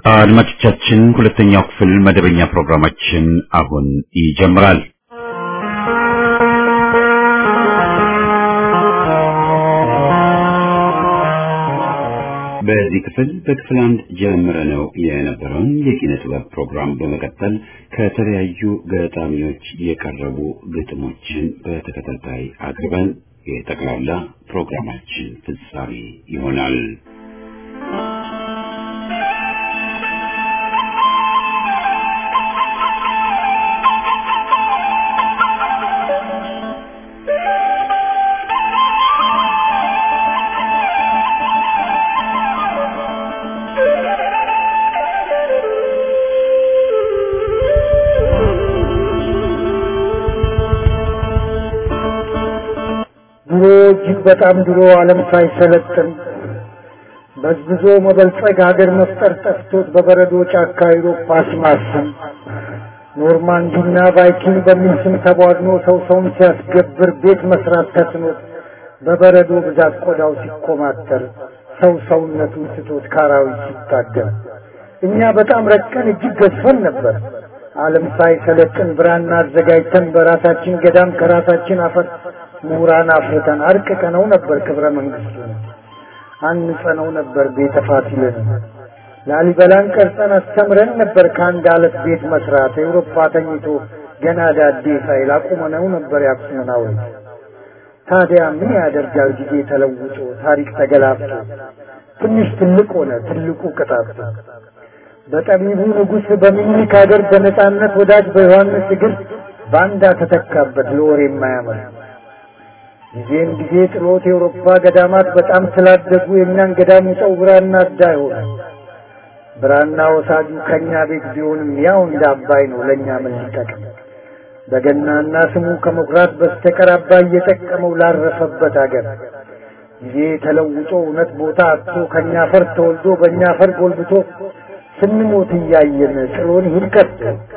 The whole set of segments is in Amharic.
አድማጮቻችን ሁለተኛው ክፍል መደበኛ ፕሮግራማችን አሁን ይጀምራል። በዚህ ክፍል በክፍል አንድ ጀምረ ነው የነበረውን የኪነ ጥበብ ፕሮግራም በመቀጠል ከተለያዩ ገጣሚዎች የቀረቡ ግጥሞችን በተከታታይ አቅርበን የጠቅላላ ፕሮግራማችን ፍጻሜ ይሆናል። ድሮ እጅግ በጣም ድሮ ዓለም ሳይሰለጥን በዝብዞ መበልጸግ ሀገር መፍጠር ጠፍቶት በበረዶ ጫካ አውሮፓ ሲማስን ኖርማንዲና ቫይኪንግ በሚል ስም ተቧድኖ ሰው ሰውን ሲያስገብር ቤት መስራት ተስኖት በበረዶ ብዛት ቆዳው ሲኮማተር ሰው ሰውነቱን ስቶት ካራዊት ሲታገል እኛ በጣም ረቀን እጅግ ገዝፈን ነበር። ዓለም ሳይሰለጥን ብራና አዘጋጅተን በራሳችን ገዳም ከራሳችን አፈር ምሁራን አፍርተን አርቅቀነው ነበር ክብረ መንግስቱን አንጸነው ነበር ቤተ ፋሲልን ላሊበላን ቀርጸን አስተምረን ነበር ከአንድ አለት ቤት መስራት ኤውሮፓ ተኝቶ ገና ዳዴ ሳይል አቁመነው ነበር የአክሱምን ሐውልት። ታዲያ ምን ያደርጋል ጊዜ ተለውጦ ታሪክ ተገላብጦ ትንሽ ትልቅ ሆነ ትልቁ ቅጣት በጠቢቡ ንጉሥ በሚኒክ ሀገር በነጻነት ወዳጅ በዮሐንስ እግር ባንዳ ተተካበት ለወሬ የማያምር ጊዜም ጊዜ ጥሎት የአውሮፓ ገዳማት በጣም ስላደጉ የእኛን ገዳም ውጠው ብራና አዳ ሆነ። ብራና ወሳጁ ከእኛ ቤት ቢሆንም ያው እንደ አባይ ነው ለእኛ ምን ሊጠቅም? በገናና ስሙ ከመኩራት በስተቀር አባይ እየጠቀመው ላረፈበት አገር ጊዜ ተለውጦ እውነት ቦታ አጥቶ ከእኛ ፈር ተወልዶ በእኛ ፈር ጎልብቶ ስንሞት እያየን ጥሎን ይሂድ ከቶ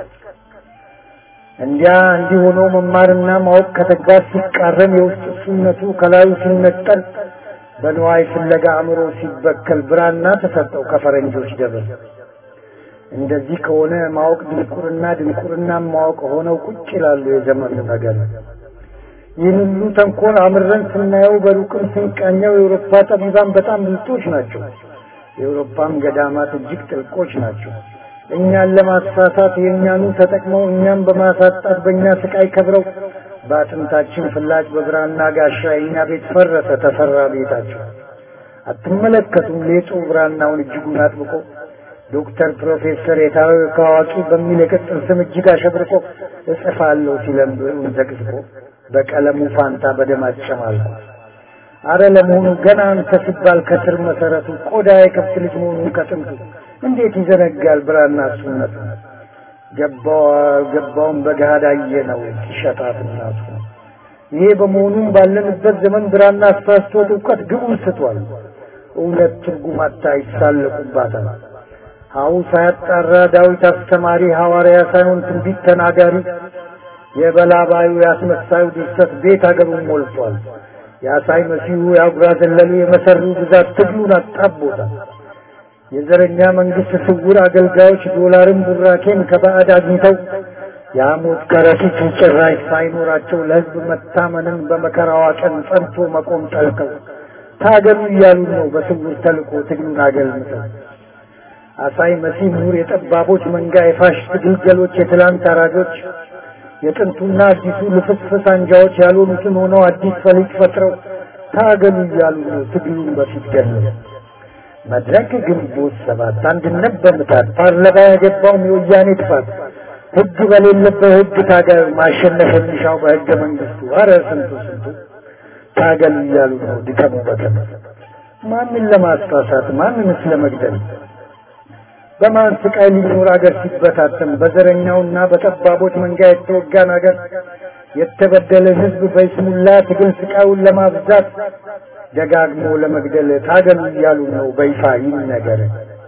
እንዲያ እንዲህ ሆኖ መማርና ማወቅ ከተግባር ሲቃረን የውስጥ እሱነቱ ከላዩ ሲነጠል በንዋይ ፍለጋ አእምሮ ሲበከል ብራና ተሰጠው ከፈረንጆች ደብር። እንደዚህ ከሆነ ማወቅ ድንቁርና፣ ድንቁርና ማወቅ ሆነው ቁጭ ይላሉ የዘመኑ ነገር። ይህን ሁሉ ተንኮል አምረን ስናየው በሩቅም ስንቃኘው የአውሮፓ ጠቢባን በጣም ብልጦች ናቸው። የአውሮፓም ገዳማት እጅግ ጥልቆች ናቸው። እኛን ለማሳሳት የእኛኑ ተጠቅመው እኛም በማሳጣት በእኛ ስቃይ ከብረው በአጥንታችን ፍላጭ በብራና ጋሻ የእኛ ቤት ፈረሰ ተሰራ ቤታቸው። አትመለከቱም ሌጡ ብራናውን እጅጉን አጥብቆ ዶክተር ፕሮፌሰር የታወቀ አዋቂ በሚል የቅጽል ስም እጅግ አሸብርቆ እጽፋለሁ ሲለም ብዕሩን ዘቅዝቆ በቀለሙ ፋንታ በደም አጨማልቆ አረ ለመሆኑ ገና አንተ ሲባል ከስር መሰረቱ ቆዳ የከብት ልጅ መሆኑን ከጥንቱ እንዴት ይዘነጋል ብራና እሱነቱ? ገባው ገባውን በገሃድ አየነው ሲሸጣት እናቱ። ይሄ በመሆኑም ባለንበት ዘመን ብራና አሳስቶት እውቀት ግቡን ስቷል። እውነት ትርጉም አታ ይሳለቁባታል። ሀው ሳያጣራ ዳዊት አስተማሪ ሐዋርያ ሳይሆን ትንቢት ተናጋሪ የበላባዩ ያስመሳዩ ድርሰት ቤት አገሩን ሞልቷል። የአሳይ መሲሁ የአጉራ ዘለሉ የመሰሩ ብዛት ትግሉን አጣቦታል። የዘረኛ መንግስት ስውር አገልጋዮች ዶላርን ቡራኬን ከባዕድ አግኝተው የሐሞት ከረጢት ጭራሽ ሳይኖራቸው ለሕዝብ መታመንን በመከራዋ ቀን ጸንቶ መቆም ጠልተው ታገሉ እያሉ ነው በስውር ተልኮ ትግሉን አገልምተው። አሳይ መሲህ ምሁር የጠባቦች መንጋ የፋሽስት ግልገሎች የትላንት አራጆች የጥንቱና አዲሱ ልፍስፍስ አንጃዎች ያልሆኑትን ሆነው አዲስ ፈሊጥ ፈጥረው ታገሉ እያሉ ነው ትግሉን በፊት ገለው። መድረክ ግንቦት ሰባት አንድነት በምታት ፓርላማ ያገባውም የወያኔ ጥፋት ህግ በሌለበት ህግ ታገል ማሸነፍ የሚሻው በህገ መንግስቱ አረ ስንቱ ስንቱ ታገሉ እያሉ ነው ድከሙ በተነ ማንን ለማስፋሳት ማንንስ ለመግደል በማን ስቃይ ሊኖር አገር ሲበታተን በዘረኛውና በጠባቦች መንጋ የተወጋን አገር የተበደለ ህዝብ በይስሙላ ትግል ስቃዩን ለማብዛት ደጋግሞ ለመግደል ታገሉ እያሉ ነው በይፋ ይህ ነገር።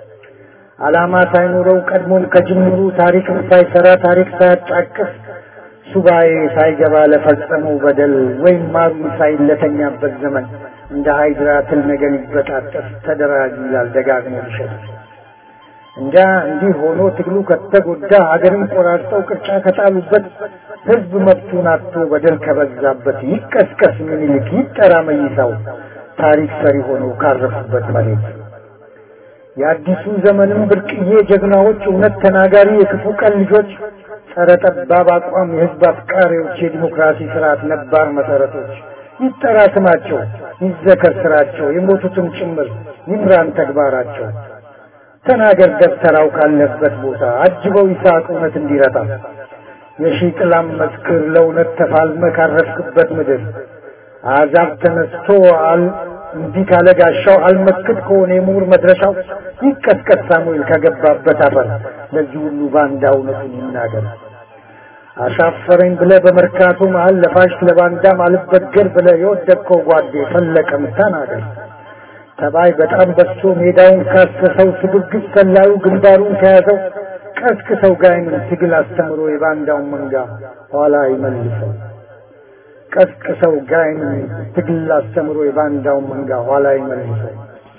ዓላማ ሳይኖረው ቀድሞም ከጅምሩ ታሪክም ሳይሰራ ታሪክ ሳያጫቅስ ሱባኤ ሳይገባ ለፈጸመው በደል ወይም ማሩ ሳይለተኛበት ዘመን እንደ ሃይድራ ትል ነገር ይበጣጠስ ተደራጅ ይላል ደጋግሞ ሊሸጥ እንዲያ እንዲህ ሆኖ ትግሉ ከተጎዳ ሀገርን ቆራርጠው ቅርጫ ከጣሉበት ህዝብ መብቱን አጥቶ በደል ከበዛበት ይቀስቀስ ምኒልክ ይጠራ መይሳው ታሪክ ሰሪ ሆነው ካረፉበት መሬት የአዲሱ ዘመንም ብርቅዬ ጀግናዎች እውነት ተናጋሪ የክፉ ቀን ልጆች ጸረ ጠባብ አቋም የህዝብ አፍቃሪዎች የዲሞክራሲ ስርዓት ነባር መሰረቶች ይጠራ ስማቸው ይዘከር ስራቸው የሞቱትም ጭምር ይምራን ተግባራቸው ተናገር ደብተራው ካለበት ቦታ አጅበው ይስሐቅ እውነት እንዲረታ የሺህ ጥላም መስክር ለእውነት ተፋልመ ካረፍክበት ምድር አዛብ ተነስቶ አል እንዲህ ካለ ጋሻው አልመክት ከሆነ የምሁር መድረሻው ይቀጥቀጥ ሳሙኤል ከገባበት አፈር ለዚህ ሁሉ ባንዳ እውነቱን ይናገር። አሻፈረኝ ብለ በመርካቶ መሀል ለፋሽ ለባንዳም አልበገር ብለ የወደቅከው ጓዴ ፈለቀም ተናገር። ተባይ በጣም በዝቶ ሜዳውን ካሰሰው ስግብግብ ሰላዩ ግንባሩን ከያዘው ቀስቅሰው ጋይምን ትግል አስተምሮ የባንዳውን መንጋ ኋላ ይመልሰው። ቀስቅሰው ጋይምን ትግል አስተምሮ የባንዳውን መንጋ ኋላ ይመልሰው።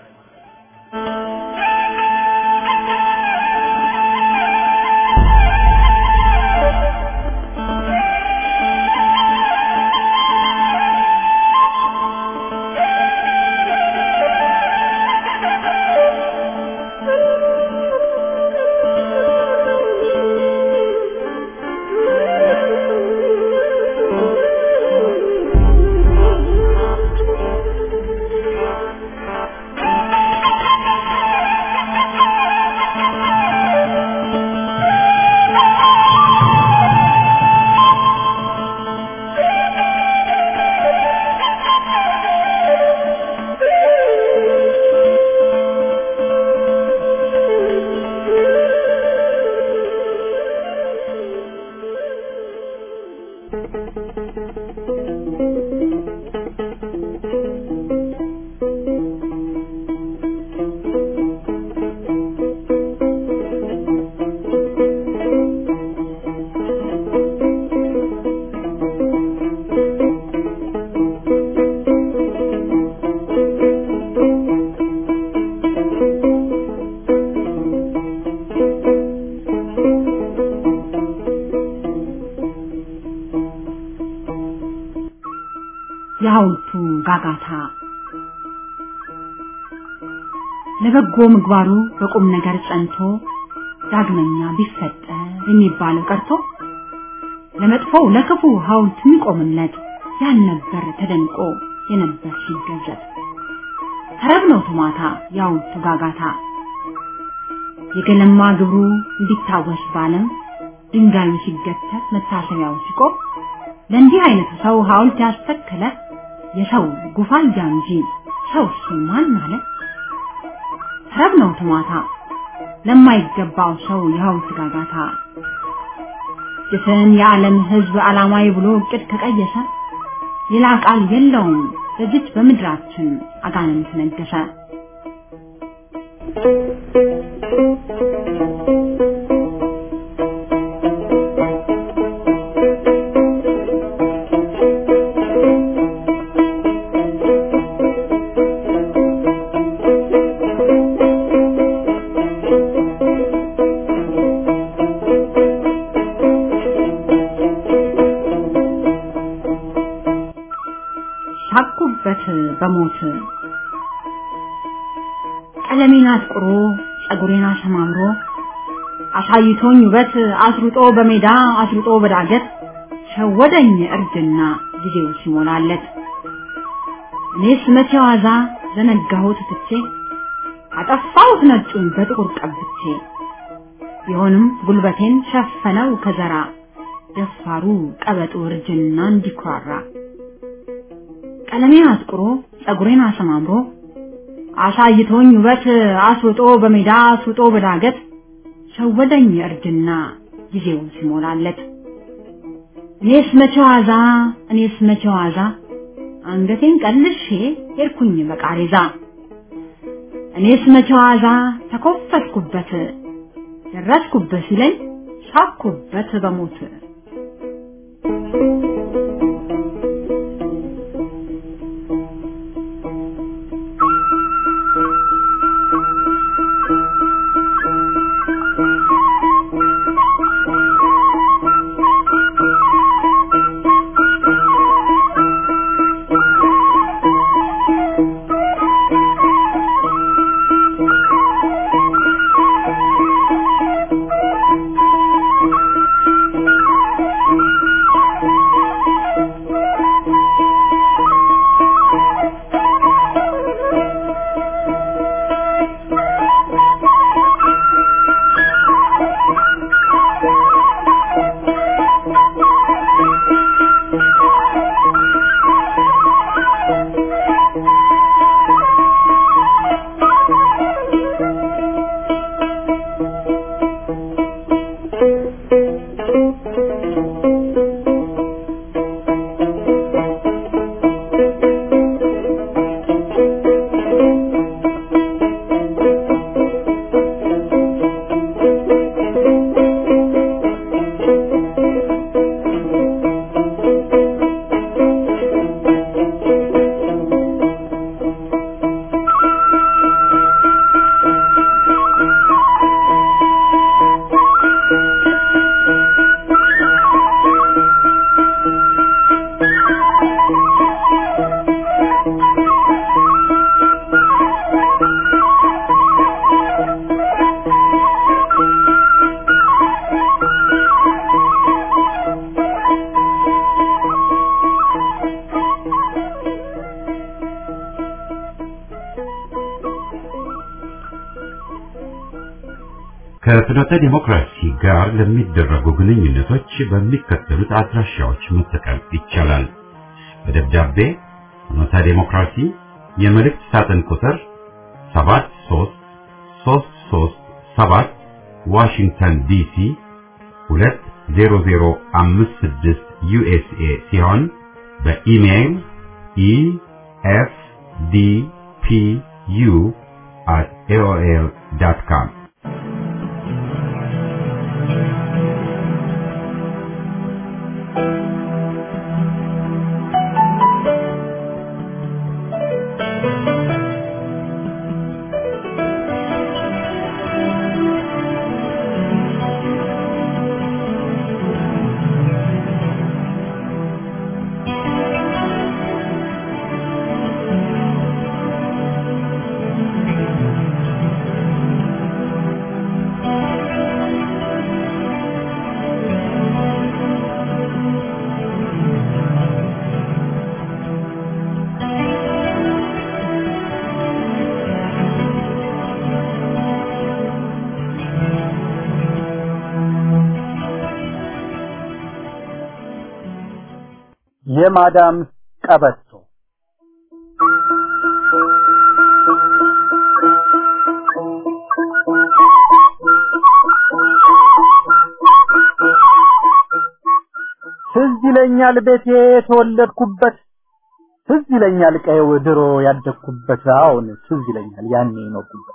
የሐውልቱ ጋጋታ ለበጎ ምግባሩ በቁም ነገር ጸንቶ ዳግመኛ ቢፈጠር የሚባለው ቀርቶ ለመጥፎው ለክፉ ሐውልት የሚቆምለት ያልነበር ተደንቆ የነበር ሲገዘት ተረብ ነው ቶማታ የሐውልቱ ጋጋታ የገለማ ግብሩ እንዲታወስ ባለም ድንጋዩ ሲገተት መታሰቢያው ሲቆም ለእንዲህ አይነቱ ሰው ሐውልት ያስተከለ የሰው ጉፋያ እንጂ ሰው እሱ ማን አለ? ተረብ ነው ትማታ ለማይገባው ሰው የሐውልት ጋጋታ ጅፍን የዓለም ሕዝብ ዓላማዊ ብሎ እቅድ ከቀየሰ ሌላ ቃል የለውም በዚች በምድራችን አጋንንት ነገሰ። ሳቁበት በሞት ቀለሜን አጥቁሮ ጸጉሬን አሰማምሮ አሳይቶኝ ውበት አስሩጦ በሜዳ አስሩጦ በዳገት ሸወደኝ እርጅና ጊዜው ሲሞላለት እኔስ መቼ ዋዛ ዘነጋሁት ትቼ አጠፋሁት ነጩን በጥቁር ቀብቼ ቢሆንም ጉልበቴን ሸፈነው ከዘራ ደፋሩ ቀበጡ እርጅና እንዲኩራራ ቀለሜን አጥቁሮ ጸጉሬን አሰማምሮ አሳይቶኝ ውበት አስውጦ በሜዳ አስውጦ በዳገት ሸወደኝ እርጅና ጊዜው ሲሞላለት እኔስ መቼ ዋዛ እኔስ መቼ ዋዛ አንገቴን ቀልሼ ሄድኩኝ በቃሬዛ እኔስ መቼ ዋዛ ተኮፈስኩበት ደረስኩበት ሲለኝ ሳኩበት በሞት ከፍኖተ ዲሞክራሲ ጋር ለሚደረጉ ግንኙነቶች በሚከተሉት አድራሻዎች መጠቀም ይቻላል። በደብዳቤ ፍኖተ ዲሞክራሲ የመልእክት ሳጥን ቁጥር 73337 ዋሽንግተን ዲሲ 20056 ዩኤስኤ ሲሆን በኢሜይል efdpu at aol.com የማዳም ቀበቶ ትዝ ይለኛል ቤቴ የተወለድኩበት ትዝ ይለኛል ቀየው ድሮ ያደግኩበት አሁን ትዝ ይለኛል ያኔ የኖርኩበት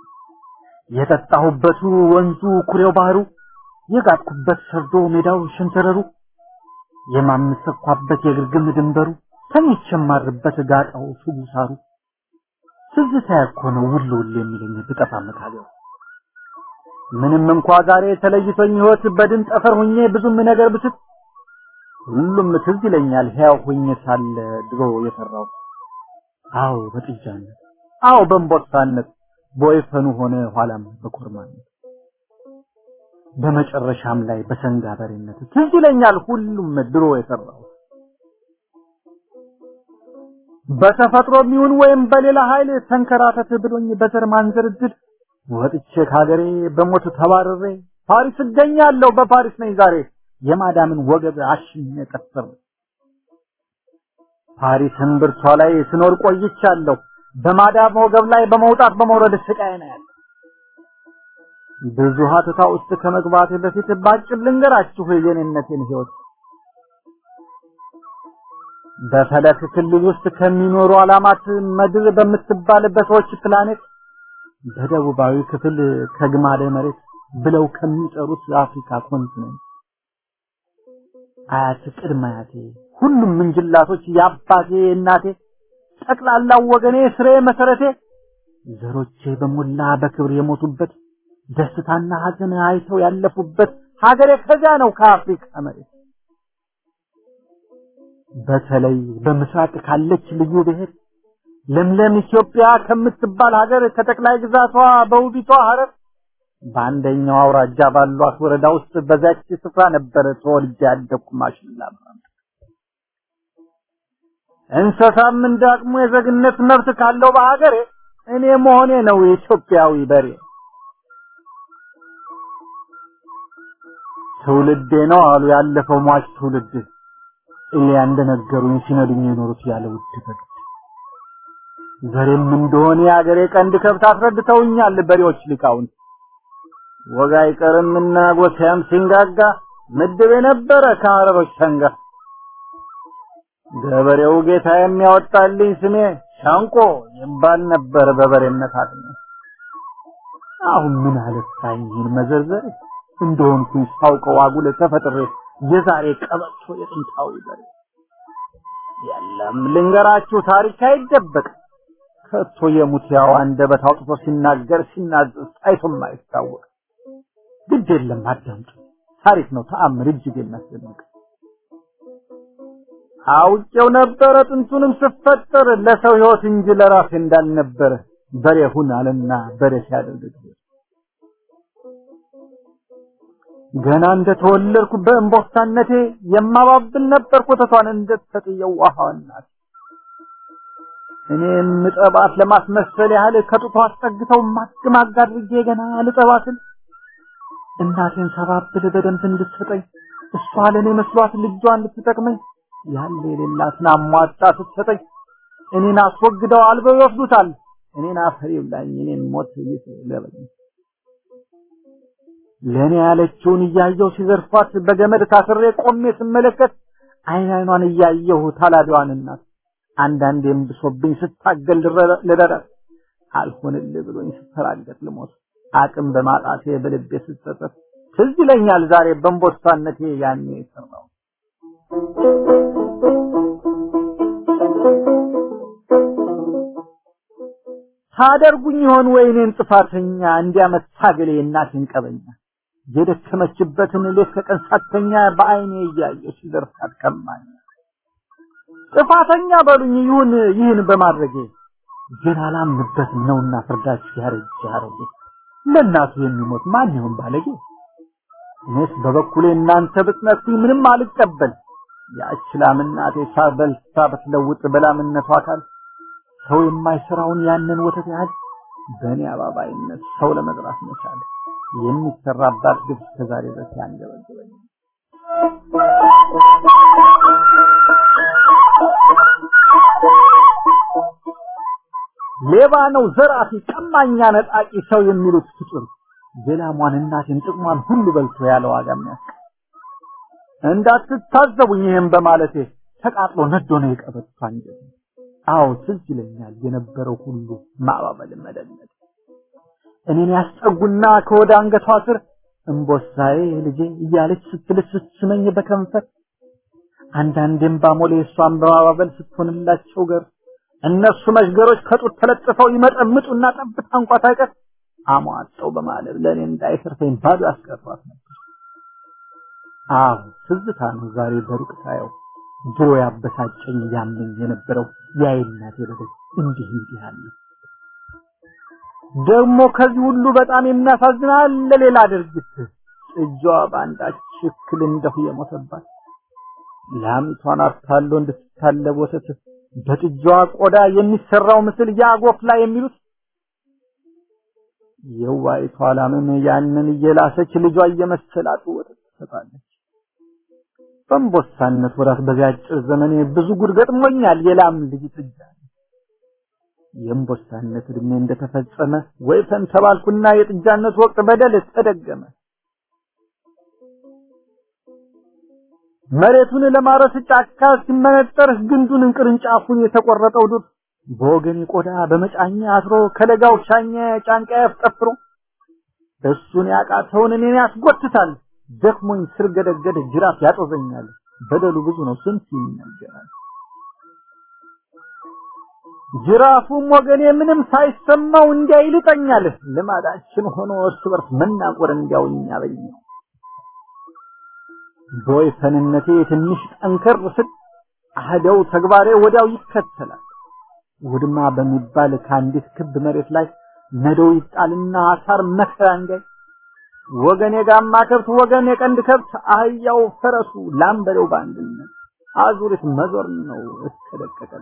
የጠጣሁበቱ ወንዙ ኩሬው ባህሩ የጋጥኩበት ሰርዶ ሜዳው ሸንተረሩ የማምሰኳበት የግርግም ድንበሩ ተሚቸማርበት ጋጣው ሱጉ ሳሩ ትዝታ እኮ ነው ውል ውል የሚለኝ ብጠፋ መታገው ምንም እንኳ ዛሬ ተለይቶኝ ህይወት በድን ጠፈር ሁኜ ብዙም ነገር ብስት ሁሉም ትዝ ይለኛል ሕያው ሁኜ ሳለ ድሮ የሰራው አዎ በጥጃነት አዎ በእንቦሳነት በወይፈኑ ሆነ ኋላም በኮርማነት በመጨረሻም ላይ በሰንጋ በሬነት ትዝ ይለኛል ሁሉም ድሮ የሰራው በተፈጥሮ የሚሆን ወይም በሌላ ኃይል ተንከራተት ብሎኝ በዘር ማንዘርድድ ወጥቼ ከሀገሬ በሞት ተባረሬ ፓሪስ እገኛለሁ በፓሪስ ነኝ ዛሬ የማዳምን ወገብ አሽኜ ቀሰር ፓሪስ እምብርቷ ላይ ስኖር ቆይቻለሁ በማዳም ወገብ ላይ በመውጣት በመውረድ ስቃይ ነው ያለ ብዙ ሀተታ ውስጥ ከመግባት በፊት ባጭር ልንገራችሁ የኔነቴን ህይወት በፈለክ ክልል ውስጥ ከሚኖሩ አላማት ምድር በምትባል በሰዎች ፕላኔት በደቡባዊ ክፍል ከግማደ መሬት ብለው ከሚጠሩት የአፍሪካ ኮንቲኔንት አያት ቅድመ አያቴ ሁሉም ምንጅላቶች የአባቴ እናቴ ጠቅላላው ወገኔ ስሬ መሰረቴ ዘሮቼ በሞላ በክብር የሞቱበት ደስታና ሀዘን አይተው ያለፉበት ሀገሬ ከዚያ ነው ከአፍሪካ መሬት በተለይ በምስራቅ ካለች ልዩ ብሔር ለምለም ኢትዮጵያ ከምትባል ሀገር ከጠቅላይ ግዛቷ በውቢቷ ሀረር በአንደኛው አውራጃ ባሏት ወረዳ ውስጥ በዛች ስፍራ ነበር ተወልጄ ያደግኩ ማሽላ እንስሳም እንዳቅሙ የዜግነት መብት ካለው በሀገሬ እኔ መሆኔ ነው የኢትዮጵያዊ በሬ ትውልዴ ነው አሉ ያለፈው ሟች ትውልድ እሊያ እንደነገሩኝ ሲነዱኝ የኖሩት ያለ ውድ በግ ዘሬም እንደሆነ የአገሬ ቀንድ ከብት አስረድተውኛል በሬዎች ሊቃውንት ወጋ አይቀርምና ጎሳያም ሲንጋጋ ምድብ የነበረ ከሀረሮች ሰንጋ ገበሬው ጌታ የሚያወጣልኝ ስሜ ሻንቆ ይባል ነበር በበሬነት አቅሜ አሁን ምን አለፋኝ ይህን መዘርዘር እንደሆንኩኝ ሳውቀው አጉል ተፈጥሬ የዛሬ ቀበቶ የጥንታዊ በሬ የለም ልንገራችሁ ታሪክ አይደበቅ ከቶ የሙት ያው አንደበት አውጥቶ ሲናገር ሲናዘዝ ታይቶም አይታወቅ ግድ የለም አዳምጡ ታሪክ ነው ተአምር እጅግ የሚያስደንቅ አውቄው ነበረ ጥንቱንም ስፈጠር ለሰው ህይወት እንጂ ለራሴ እንዳልነበረ በሬ ሁን አለና በሬ ሲያደርግ ገና እንደተወለድኩ በእንቦሳነቴ የማባብል ነበር ኮተቷን እንደተጠየው ውሃዋናት እኔም ምጠባት ለማስመሰል ያህል ከጡቷ አስጠግተው ማግማግ አድርጌ ገና ልጠባትን እናቴን ሰባብል በደንብ እንድትሰጠኝ እሷ ለእኔ መስሏት ልጇ እንድትጠቅመኝ ያለ የሌላትን አሟጣ ስትሰጠኝ እኔን አስወግደው አልበው ይወስዱታል። እኔን አፈር ይብላኝ፣ እኔን ሞት ይስለበኝ። ለእኔ ያለችውን እያየሁ ሲዘርፏት በገመድ ታስሬ ቆሜ ስመለከት አይን አይኗን እያየሁ ታላዲዋን እናት አንዳንዴም ብሶብኝ ስታገል ልረዳት አልሆንልህ ብሎኝ ስተራገጥ ልሞት አቅም በማጣቴ በልቤ ስጸጸት ትዝ ይለኛል ዛሬ በእንቦሳነቴ ያኔ የሰራው ታደርጉኝ ይሆን ወይ እኔን ጥፋተኛ እንዲያመት ታገሌ እናቴን ቀበኛ የደከመችበትን ሌት ከቀን ሳተኛ በአይኔ እያየሁ ሲዘርፋት ቀማኝ ጥፋተኛ በሉኝ ይሁን ይህን በማድረጌ ግን አላምንበትም ነውና ፍርዳችሁ ያረጅ ያረጀ ለእናቱ የሚሞት ማን ይሆን ባለጌ እኔስ በበኩሌ እናንተ ብትነሱኝ ምንም አልቀበል ያች ላም እናቴ ሳበልታ ብትለውጥ በላምነቷ አካል ሰው የማይሰራውን ያንን ወተት ያህል በእኔ አባባይነት ሰው ለመጥራት መቻል የሚሰራባት ግብ እስከዛሬ ድረስ ያንገበግበኝ ሌባ ነው፣ ዘራፊ፣ ቀማኛ፣ ነጣቂ ሰው የሚሉት ፍጡር የላሟን እናቴን ጥቅሟን ሁሉ በልቶ ያለ ዋጋ የሚያስቀር እንዳትታዘቡኝ ይህም በማለቴ ተቃጥሎ ነዶ ነው የቀበቷ አንጀት። አዎ ትዝ ይለኛል የነበረው ሁሉ ማባበል መደነድ እኔን ያስጠጉና ከወደ አንገቷ ስር እምቦሳዬ ልጄ እያለች ስትልስ ስትስመኝ በከንፈር አንዳንዴም ባሞሌ እሷን በማባበል ስትሆንላቸው ገር እነሱ መሽገሮች ከጡት ተለጥፈው ይመጠምጡና ጠብታ እንኳ ታይቀር አሟጠው በማለብ ለእኔ እንዳይሰርፈኝ ባዶ ያስቀሯት ነበር። አዎ ትዝታ ነው ዛሬ በሩቅ ሳየው ድሮ ያበሳጨኝ ያመኝ የነበረው የአይናቴ በደል እንዲህ እንዲህ አለ። ደግሞ ከዚህ ሁሉ በጣም የሚያሳዝን አለ ሌላ ድርጊት ጥጃዋ በአንዳች እክል እንደሁ የሞተባት ላሚቷን አታሎ እንድትታለብ ወተት በጥጃዋ ቆዳ የሚሰራው ምስል ያጎፍላ የሚሉት የዋይቷ ላምም ያንን እየላሰች ልጇ እየመሰላት ወተት ትሰጣለች። በእንቦሳነት ወራት በዚያ አጭር ዘመኔ ብዙ ጉድ ገጥሞኛል። የላም ልጅ ጥጃ የእንቦሳነት እድሜ እንደተፈጸመ ወይፈን ተባልኩና የጥጃነት ወቅት በደል ተደገመ። መሬቱን ለማረስ ጫካ ሲመነጠር ግንዱን ቅርንጫፉን የተቆረጠው ዱር በወገኔ ቆዳ በመጫኛ አስሮ ከለጋው ሻኛ ጫንቃ ያፍጠፍሮ እሱን ያቃተውን እኔን ያስጎትታል። ደክሞኝ ስር ገደገድ ጅራፍ ያጦዘኛል። በደሉ ብዙ ነው ስንት ይነገራል። ጅራፉም ወገኔ ምንም ሳይሰማው እንዲያ ይልጠኛል። ልማዳችን ሆኖ እርስ በርስ መናቆር እንዲያውኝ ያበኛል። በወይፈንነቴ ትንሽ ጠንከር ስል አህደው ተግባሬ ወዲያው ይከተላል። ውድማ በሚባል ከአንዲት ክብ መሬት ላይ ነዶው ይጣልና አሳር መከራ እንዲያይ ወገን የጋማ ከብት ወገን የቀንድ ከብት አህያው ፈረሱ ላምበለው በአንድነት አዙሪት መዞር ነው እስከ ደቀቀለ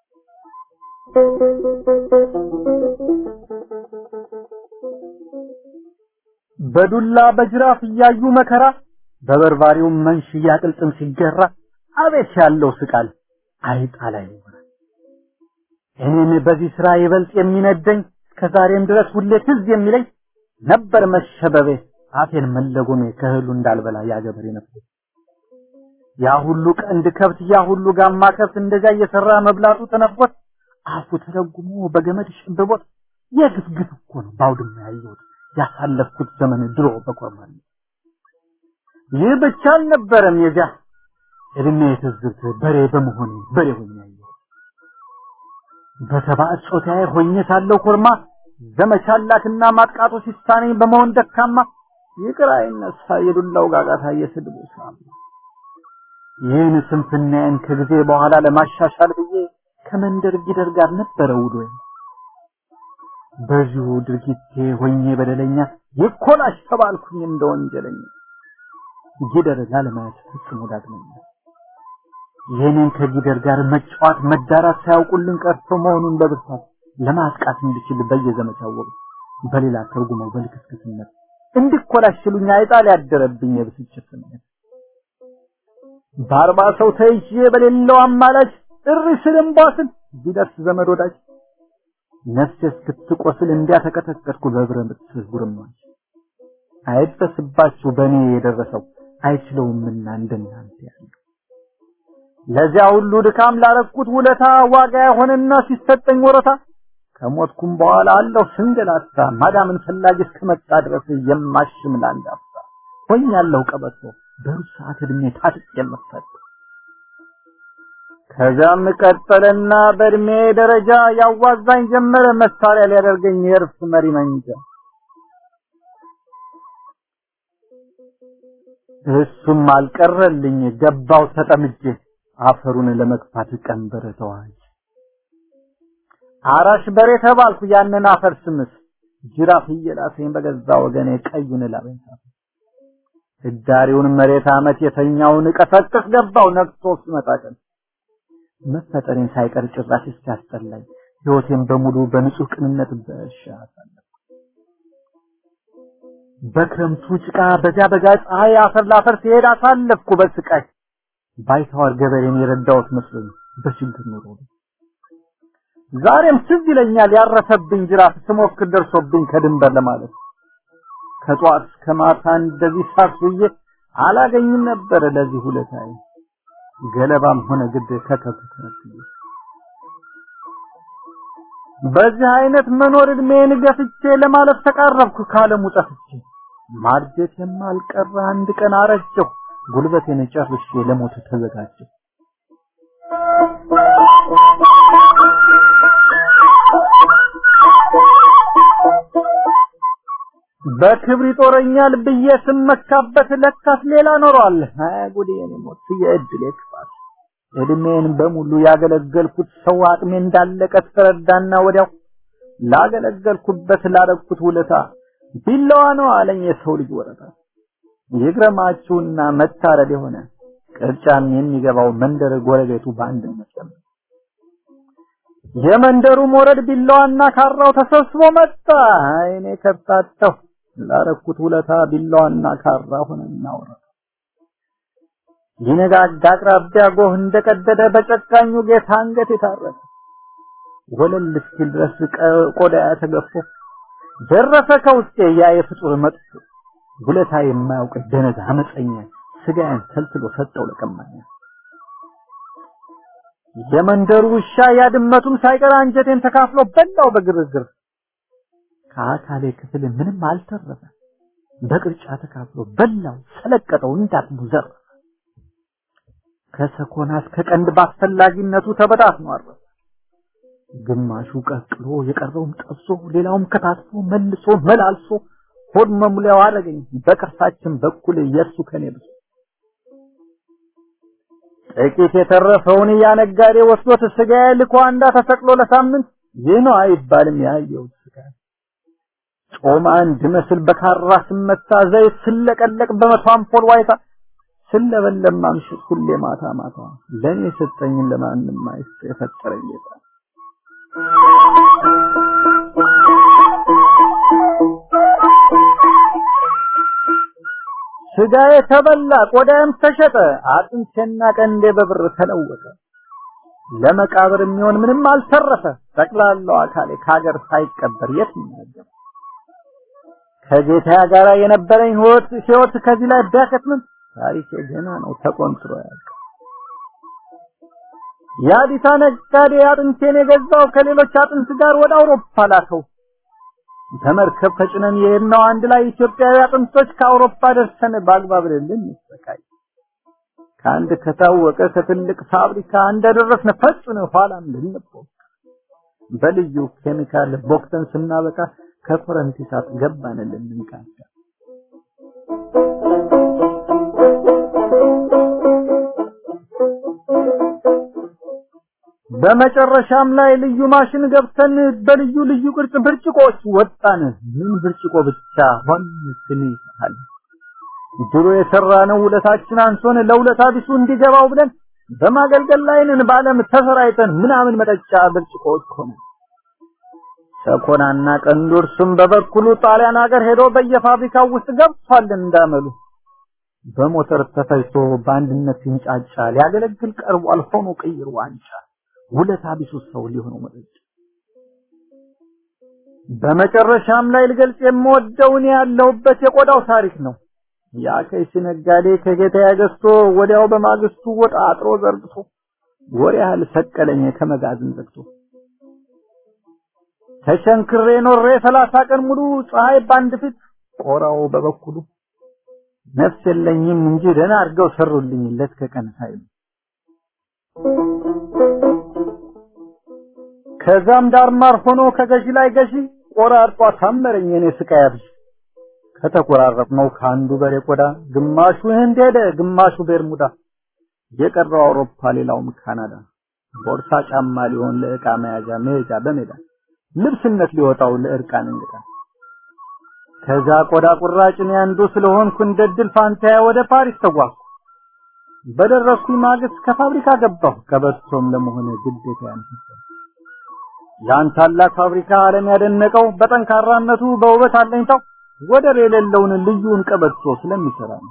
በዱላ በጅራፍ እያዩ መከራ በበርባሪው መንሽ እያቅልጥም ሲገራ አቤት ያለው ስቃል አይጣ ላይ ይሆናል። እኔን በዚህ ስራ ይበልጥ የሚነደኝ ከዛሬም ድረስ ሁሌ ትዝ የሚለኝ ነበር መሸበቤ አፌን መለጎሜ ከእህሉ እንዳልበላ ያገበሬ ነበር። ያ ሁሉ ቀንድ ከብት ያ ሁሉ ጋማ ከብት እንደዛ እየሰራ መብላቱ ተነፍቆት አፉ ተረጉሞ በገመድ ሸብቦት የግፍ ግፍ እኮ ነው ባውድማ ያየሁት ያሳለፍኩት ዘመን ድሮ በቆርማል። ይህ ብቻ አልነበረም የዚያ እድሜ የትዝብት በሬ በመሆኔ በሬ ሆኜ ያየሁት በተባዕት ጾታዬ ሆኜ ሳለሁ ኮርማ ዘመቻ ላክና ማጥቃቱ ሲሳነኝ በመሆን ደካማ ይቅር አይነሳ የዱላው ጋጋታ የስድቡ ሳም ይህን ስንፍናዬን ከጊዜ በኋላ ለማሻሻል ብዬ ከመንደር ጊደር ጋር ነበረ ውሎዬ። በዚሁ ድርጊቴ ሆኜ በደለኛ ይኮላሽ ተባልኩኝ እንደ ወንጀለኛ ጊደር ላለማየት ፍጹም ዳግመኛ ይህንን ከጊደር ጋር መጫወት መዳራት ሳያውቁልን ቀርቶ መሆኑን በብርታት ለማጥቃት እንድችል በየዘመቻው ወቅት በሌላ ተርጉመው በልክስክስነት እንዲኮላሽሉኝ አይጣል ያደረብኝ የብስጭት ስሜት በአርባ ሰው ተይዤ በሌለው አማላጅ ጥሪ ስልምባስን ቢደርስ ዘመድ ወዳጅ ነፍሴ እስክትቆስል እንዲያተቀጠቀጥኩ በብረት ጉርማች አይበስባችሁ በእኔ የደረሰው አይችለውምና እንደናንተ ያለው ለዚያ ሁሉ ድካም ላረኩት ውለታ ዋጋ የሆነና ሲሰጠኝ ወረታ ከሞትኩም በኋላ አለሁ ስንገላታ ማዳምን ፈላጊ እስከመጣ ድረስ የማሽም ለአንድ አፍታ ሆኛለሁ ቀበቶ በሩብ ሰዓት እድሜ ታጥቅ የምፈት ከዛም ቀጠለና በእድሜ ደረጃ ያዋዛኝ ጀመረ መሳሪያ ሊያደርገኝ የእርፍ መሪ መንጃ እሱም አልቀረልኝ ገባው ተጠምጄ አፈሩን ለመግፋት ቀንበር ተዋጅ አራሽ በሬ ተባልኩ ያንን አፈር ስምስ ጅራፍ እየላሰኝ በገዛ ወገኔ ቀዩን ላበንታ ህዳሪውን መሬት አመት የተኛውን ቀሰቅስ ገባው ነግቶ ሲመጣ ቀን መፈጠሬን ሳይቀር ጭራሽ እስኪያስጠላኝ ህይወቴን በሙሉ በንጹህ ቅንነት በእርሻ አሳለፍኩ። በክረምቱ ጭቃ በዚያ በጋ ፀሐይ አፈር ላፈር ሲሄድ አሳለፍኩ በስቃይ ባይተዋር ገበሬን የረዳሁት መስሎኝ በችግር ኑሮ ዛሬም ትዝ ይለኛል ያረፈብኝ ጅራፍ ስሞክር ደርሶብኝ ከድንበር ለማለት ከጧት እስከ ማታ እንደዚህ ሳስዬ አላገኝም ነበር ለዚህ ሁለታዬ ገለባም ሆነ ግድ ከከብት በዚህ አይነት መኖር እድሜን ገፍቼ ለማለፍ ተቃረብኩ ካለሙ ጠፍቼ ማርጀት የማልቀረ አንድ ቀን አረጀሁ ጉልበቴን ጨርሼ ለሞት ተዘጋጀሁ በክብር ይጦረኛል ብዬ ስመካበት ለካስ ሌላ ኖሯል። አይ ጉዴ የኔ ሞት የእድሌ ክፋት። እድሜን በሙሉ ያገለገልኩት ሰው አቅሜ እንዳለቀ ተረዳና ወዲያው ላገለገልኩበት ላረኩት ውለታ ቢላዋ ነው አለኝ የሰው ልጅ ወረታ። ይግረማችሁና መታረድ የሆነ ቅርጫም የሚገባው መንደር ጎረቤቱ በአንድነት ጀመረ። የመንደሩ ሞረድ ቢላዋና ካራው ተሰብስቦ መጣ። አይኔ ከብታተው ላረኩት ውለታ ቢላዋና ካራ ሆነና ወረደ። ይነጋጋ አቅራቢያ ጎህ እንደቀደደ በጨካኙ ጌታ አንገት የታረደ ወለል እስኪል ድረስ ቆዳ ተገፎ ደረሰ ከውስጤ ያ የፍጡር መጥፎ ውለታ የማያውቅ ደነዝ አመፀኛ ስጋዬን ተልትሎ ሰጠው ለቀማኛ የመንደሩ ውሻ ያድመቱም ሳይቀር አንጀቴን ተካፍሎ በላው በግርግር ከአካሌ ክፍል ምንም አልተረፈ በቅርጫ ተካፍሎ በላው ሰለቀጠው እንዳትሙ ዘር ከሰኮና እስከ ቀንድ ባስፈላጊነቱ ተበታትኖ አረፈ ግማሹ ቀቅሎ የቀረውም ጠብሶ ሌላውም ከታትፎ መልሶ መላልሶ ሆድ መሙሊያው አደረገኝ በቅርሳችን በኩል የእሱ ከኔ ብዙ ጥቂት የተረፈውን ያነጋዴ ወስዶት ስጋዬ ልኮ አንዳ ተሰቅሎ ለሳምንት ይህ ነው አይባልም ያየው ስጋ ጮማ እንድመስል በካራ ስመታ ዘይት ስለቀለቅ በመቶ አምፖል ዋይታ ስለበለም ማምሽት ሁሌ ማታ ማታ ለኔ የሰጠኝን ለማንም አይስጥ የፈጠረኝ ጌታ ስጋዬ ተበላ ቆዳዬም ተሸጠ አጥንቴና ቀንዴ በብር ተለወጠ ለመቃብር የሚሆን ምንም አልተረፈ ጠቅላላው አካሌ ከሀገር ሳይቀበር የት ይናገር ከጌታ ጋር የነበረኝ ህይወት ህይወት ከዚህ ላይ ቢያከትምም ታሪኬ ገና ነው ተቆንጥሮ ያልቅ የአዲስ ነጋዴ አጥንቴን የገዛው ከሌሎች አጥንት ጋር ወደ አውሮፓ ላከው በመርከብ ተጭነን የሄድነው አንድ ላይ ኢትዮጵያዊ አጥንቶች ከአውሮፓ ደርሰን በአግባብ ልልን እንሰቃይ ከአንድ ከታወቀ ከትልቅ ፋብሪካ እንደደረስን ፈጽነ ኋላም ልንቦክ በልዩ ኬሚካል ቦክተን ስናበቃ ከኮረንቲ እሳት ገባን ልንቃዳ በመጨረሻም ላይ ልዩ ማሽን ገብተን በልዩ ልዩ ቅርጽ ብርጭቆዎች ወጣን። ምን ብርጭቆ ብቻ ሆን ስንይሳል ድሮ የሰራነው ውለታችን አንሶን ለውለታ ቢሱ እንዲገባው ብለን በማገልገል ላይ ነን። በዓለም ተሰራይተን ምናምን መጠጫ ብርጭቆዎች ሆነ ሰኮናና ቀንዱ እርሱም በበኩሉ ጣሊያን ሀገር ሄዶ በየፋብሪካው ውስጥ ገብቷል እንዳመሉ በሞተር ተፈጅቶ በአንድነት ሲንጫጫ ሊያገለግል ቀርቧል ሆኖ ቅይር ዋንጫ ውለታ ቢሱ ሰው ሊሆነው መጠጫ በመጨረሻም ላይ ልገልጽ የምወደውን ያለውበት የቆዳው ታሪክ ነው። ያ ከይሲ ነጋዴ ከጌታዬ ገዝቶ ወዲያው በማግስቱ ወጣ አጥሮ ዘርግቶ ወር ያህል ሰቀለኝ ከመጋዘን ዘግቶ ተሸንክሬ ኖሬ ሰላሳ ቀን ሙሉ ፀሐይ ባንድ ፊት ቆራው በበኩሉ ነፍስ የለኝም እንጂ ደህና አድርገው ሰሩልኝ ለት ከቀን ሳይሉ ከዛም ዳርማር ሆኖ ከገዢ ላይ ገዢ ቆራርጧ ታመረኝ የኔ ስቃይ አብዥ ከተቆራረጥነው ከአንዱ በሬ ቆዳ ግማሹ ህንድ ሄደ ግማሹ ቤርሙዳ የቀረው አውሮፓ ሌላውም ካናዳ ቦርሳ ጫማ ሊሆን ለዕቃ መያዣ መሄጃ በሜዳ ልብስነት ሊወጣው ለእርቃን እንግዳ ከዛ ቆዳ ቁራጭ እኔ አንዱ ስለሆንኩ እንደ ድል ፋንታዬ ወደ ፓሪስ ተጓዝኩ በደረስኩኝ ማግስት ከፋብሪካ ገባሁ ቀበቶም ለመሆነ ግዴታ ያንፈሰው ያን ታላቅ ፋብሪካ ዓለም ያደነቀው በጠንካራነቱ በውበት አለኝታው ወደር የሌለውን ልዩን ቀበቶ ስለሚሰራ ነው።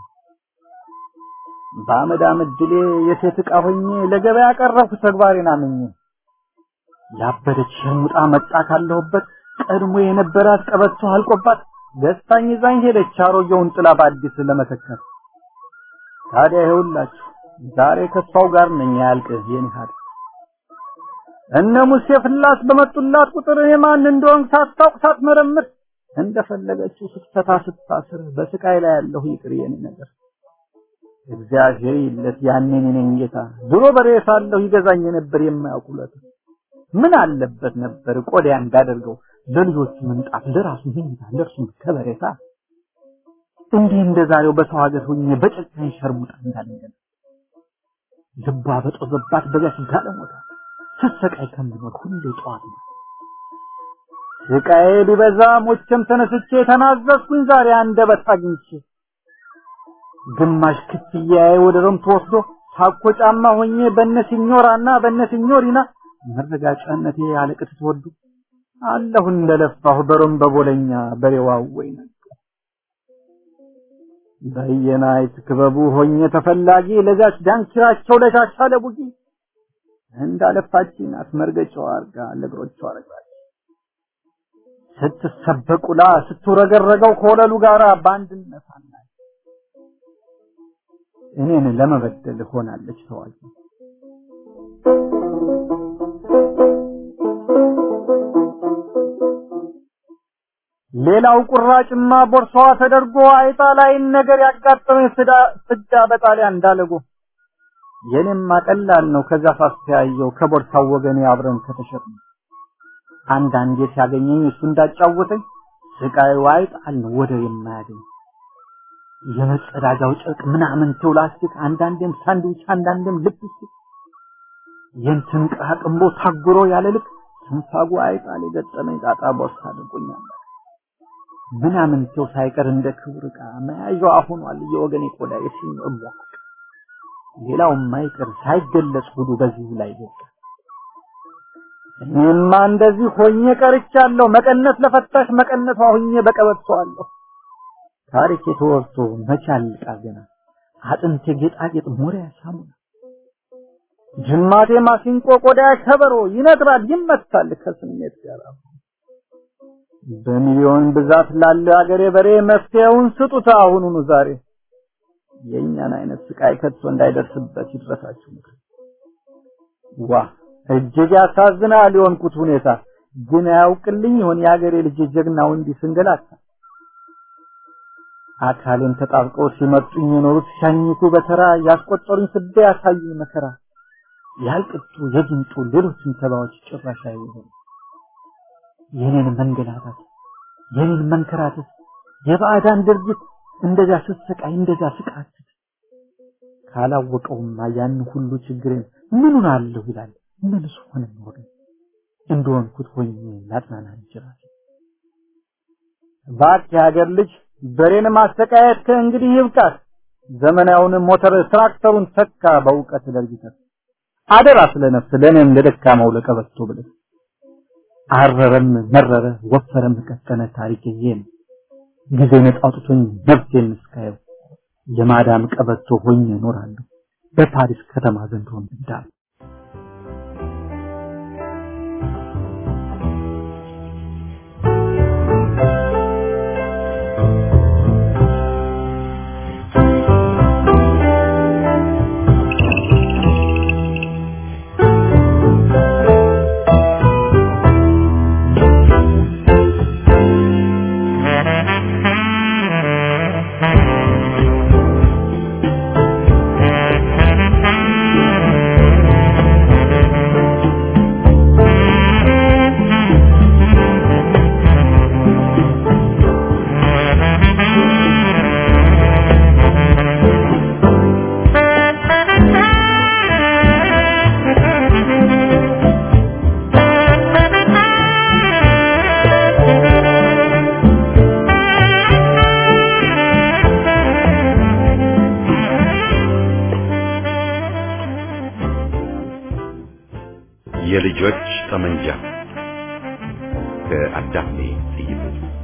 በአመድ አመድ ድሌ የሴት ዕቃ ሆኜ ለገበያ ቀረብኩ ተግባሬን አምኜ ያበደች ሸሙጣ መጣ ካለሁበት ቀድሞ የነበራት ቀበቶ አልቆባት ደስታኝ ይዛኝ ሄደች አሮጌውን ጥላ በአዲስ ለመተካት። ታዲያ ይኸውላችሁ ዛሬ ከሷው ጋር ነኝ ያልቅ የኔ ሀዲስ እነ ሙሴ ፍላስ በመጡላት ቁጥር የማን እንደሆን ሳታውቅ ሳትመረምር እንደፈለገችው ስትፈታ ስታስር በስቃይ ላይ ያለሁ ይቅር የኔ ነገር እግዚአብሔር ይለት ያኔን እኔን ጌታ ድሮ በሬ ሳለሁ ይገዛኝ ነበር የማያውቁለት ምን አለበት ነበር ቆዳያ እንዳደርገው ለልጆቹ ምንጣፍ ለራሱ ምኝታ ለእርሱም ከበሬታ እንዲህ እንደዛሬው በሰው ሀገር ሆኜ በጨካኝ ሸርሙጣ እንዳለኝ ልቧ በጦዘባት በዚያች ጋለሞታ ስትሰቃይ ከምኖር ሁሌ ጠዋት ነው ስቃዬ ቢበዛ ሞቼም ተነስቼ ተናዘዝኩኝ ዛሬ አንደበት አግኝቼ ግማሽ ክፍያዬ ወደ ሮም ተወስዶ ታኮ ጫማ ሆኜ በነ ሲኞራና በነ ሲኞሪና መረጋጫነቴ አለቅት ተወዱ አለሁ እንደለፋሁ በሮም በቦለኛ በሬዋው ወይነ በየናይት ክበቡ ሆኜ ተፈላጊ ለዛች ዳንኪራቸው ለሻሻ ለቡጊ እንዳለፋችን አስመርገጫው አርጋ ለእግሮቿ አረጋች ስትሰበቁላ ስትውረገረገው ከወለሉ ጋር በአንድነት አናይ እኔን ለመበደል ሆናለች ተዋጊ ሌላው ቁራጭማ ቦርሳዋ ተደርጎ አይጣ ላይ ነገር ያጋጠመኝ ፍዳ በጣሊያን እንዳለጎ የኔማ ቀላል ነው ከዛ ሳስተያየው ከቦርሳው ወገኔ አብረን ከተሸጥን አንዳንዴ ሲያገኘኝ እሱ እንዳጫወተኝ ስቃዩ አይጣል ነው ወደ የማያገኝ የመጸዳጃው ጨርቅ ምናምን ላስቲክ አንዳንዴም ሳንድዊች አንዳንዴም ልፕስቲክ የንትን ቅራቅንቦ ታጉሮ ያለ ልክ ትንፋጉ አይጣል የገጠመኝ ጣጣ ቦርሳ አድርጎኛል ምናምን ሰው ሳይቀር እንደ ክብር ዕቃ መያዣዋ ሆኗል የወገኔ ቆዳ የሲኖር ቧቅ ሌላው ማይቀር ሳይገለጽ ሁሉ በዚህ ላይ ይወጣ እኔማ እንደዚህ ሆኜ ቀርቻለሁ መቀነት ለፈታሽ መቀነቷ ሆኜ በቀበቷለሁ ታሪክ የተወርቶ መቻል ገና አጥንቴ ጌጣጌጥ ሞሪያ ሳሙና ጅማቴ ማሲንቆ ቆዳ ከበሮ ይነግራል ይመታል ከስሜት ጋር በሚሊዮን ብዛት ላለው አገሬ በሬ መፍትሄውን ስጡት አሁኑኑ ዛሬ የእኛን አይነት ስቃይ ከቶ እንዳይደርስበት ይድረሳችሁ ምክር ዋ እጅግ ያሳዝናል የሆንኩት ሁኔታ ግን አያውቅልኝ ይሆን የአገሬ ልጅ ጀግናው እንዲህ ስንገላታ አካሌን ተጣብቀው ሲመጡኝ የኖሩት ሻኝቱ በተራ ያስቆጠሩኝ ስደ ያሳዩኝ መከራ ያልቅጡ የጅንጡ ሌሎችም ተባዎች ጭራሽ አይሆኑ የኔን መንገላታት የኔን መንከራተት የባዕዳን ድርጊት እንደዛ ስትሰቃይ እንደዛ ስቃት ካላወቀውማ ያን ሁሉ ችግሬን ምኑን አለሁ ይላል ምንስ ሆነ ኖረ እንደሆንኩት ሆኜ ላጽናና ይችላል እባክህ የሀገር ልጅ በሬን ማሰቃየት ከእንግዲህ ይብቃት ዘመናዊውን ሞተር ትራክተሩን ተካ በእውቀት ደርጅተህ አደራ ስለ ነፍስ ለእኔም ለደካማው ለቀበቶ ብለህ አረረም መረረ ወፈረም ቀጠነ ታሪክ ይሄ ነው። ጊዜ ነፃ አውጥቶኝ ነፍሴን እስካየው የማዳም ቀበቶ ሆኜ እኖራለሁ በፓሪስ ከተማ ዘንድሮ እንዳል የልጆች ጠመንጃ ከአዳፍኔ ጥይቱ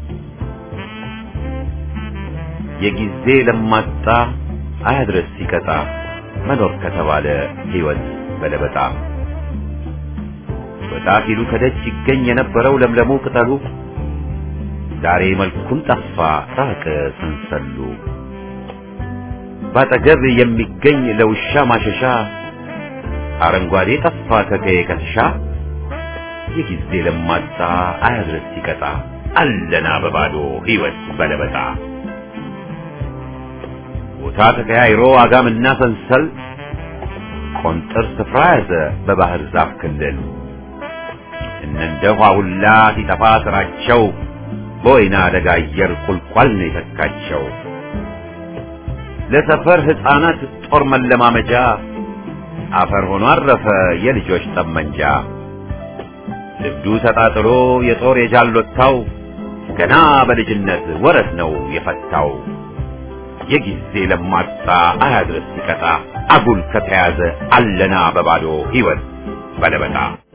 የጊዜ ለማጣ አያድረስ ሲቀጣ መኖር ከተባለ ሕይወት በለበጣ ወጣ ሲሉ ከደጅ ይገኝ የነበረው ለምለሙ ቅጠሉ ዛሬ መልኩን ጠፋ ራቀ ሰንሰሉ ባጠገብ የሚገኝ ለውሻ ማሸሻ አረንጓዴ ጠፋ ከቀየ ከትሻ የጊዜ ለማጣ አያድረስ ሲቀጣ አለና በባዶ ሕይወት በለበጣ ቦታ ተቀያይሮ አጋምና ሰንሰል ቆንጥር ስፍራ ያዘ በባህር ዛፍ ክልል እነንደ ሁላ ሲጠፋ ስራቸው በወይና አደጋ አየር ቁልቋል ነው የተካቸው ለሰፈር ሕፃናት ጦር መለማመጃ አፈር ሆኖ አረፈ የልጆች ጠመንጃ ልብዱ ተጣጥሎ የጦር የጃሎታው ገና በልጅነት ወረት ነው የፈታው የጊዜ ለማጣ አያድረስ ሲቀጣ አጉል ከተያዘ አለና በባዶ ሕይወት በለበጣ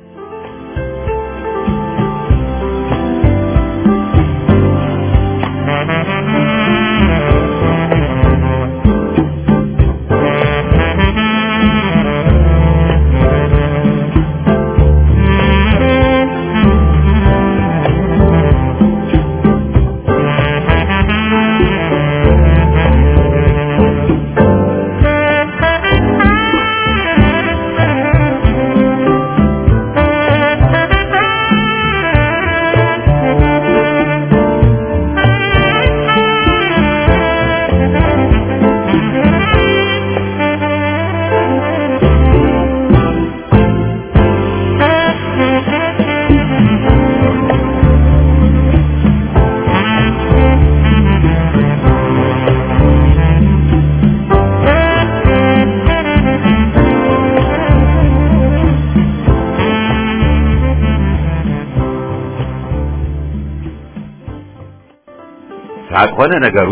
ሳቅ ሆነ ነገሩ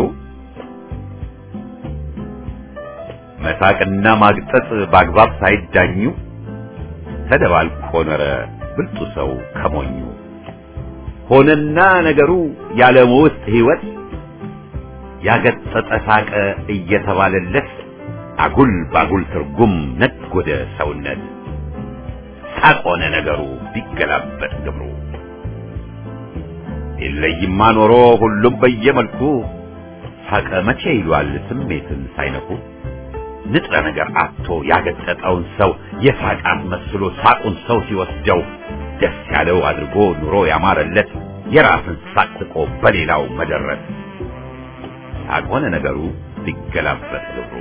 መሳቅና ማግጠጥ በአግባብ ሳይዳኙ ተደባልቆ ኖረ ብልጡ ሰው ከሞኙ ሆነና ነገሩ ያለሙ ውስጥ ሕይወት ያገጠጠ ሳቀ እየተባለለት አጉል ባጉል ትርጉም ነጎደ ሰውነት ሳቅ ሆነ ነገሩ ቢገላበጥ ግብሩ የለይማ ኖሮ ሁሉም በየመልኩ ሳቀ መቼ ይሏል ስሜትን ሳይነኩ ንጥረ ነገር አጥቶ ያገጠጠውን ሰው የሳቃት መስሎ ሳቁን ሰው ሲወስደው ደስ ያለው አድርጎ ኑሮ ያማረለት የራስን ሳቅ ስቆ በሌላው መደረስ ሳቅ ሆነ ነገሩ ሊገላበጥ ግብሩ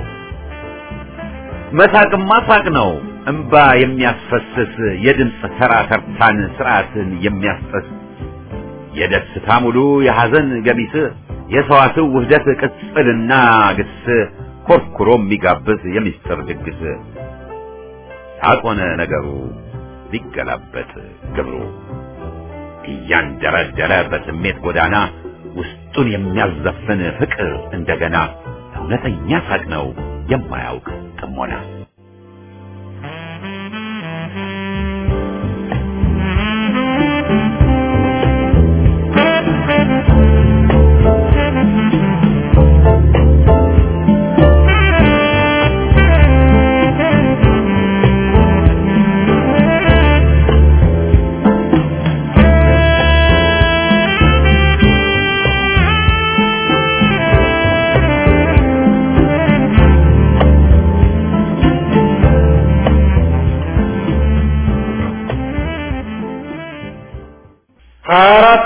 መሳቅማ ሳቅ ነው እምባ የሚያስፈስስ የድምፅ ተራ ተርታን ስርዓትን የሚያስጠስ የደስታ ሙሉ የሐዘን ገሚስ የሰዋስው ውህደት ቅጽልና ግስ ኮርኩሮ የሚጋብዝ የሚስጥር ድግስ ሳቅ ሆነ ነገሩ ሊገላበጥ ግብሩ እያንደረደረ በስሜት ጎዳና ውስጡን የሚያዘፍን ፍቅር እንደገና እውነተኛ ሳቅ ነው የማያውቅ ጥሞና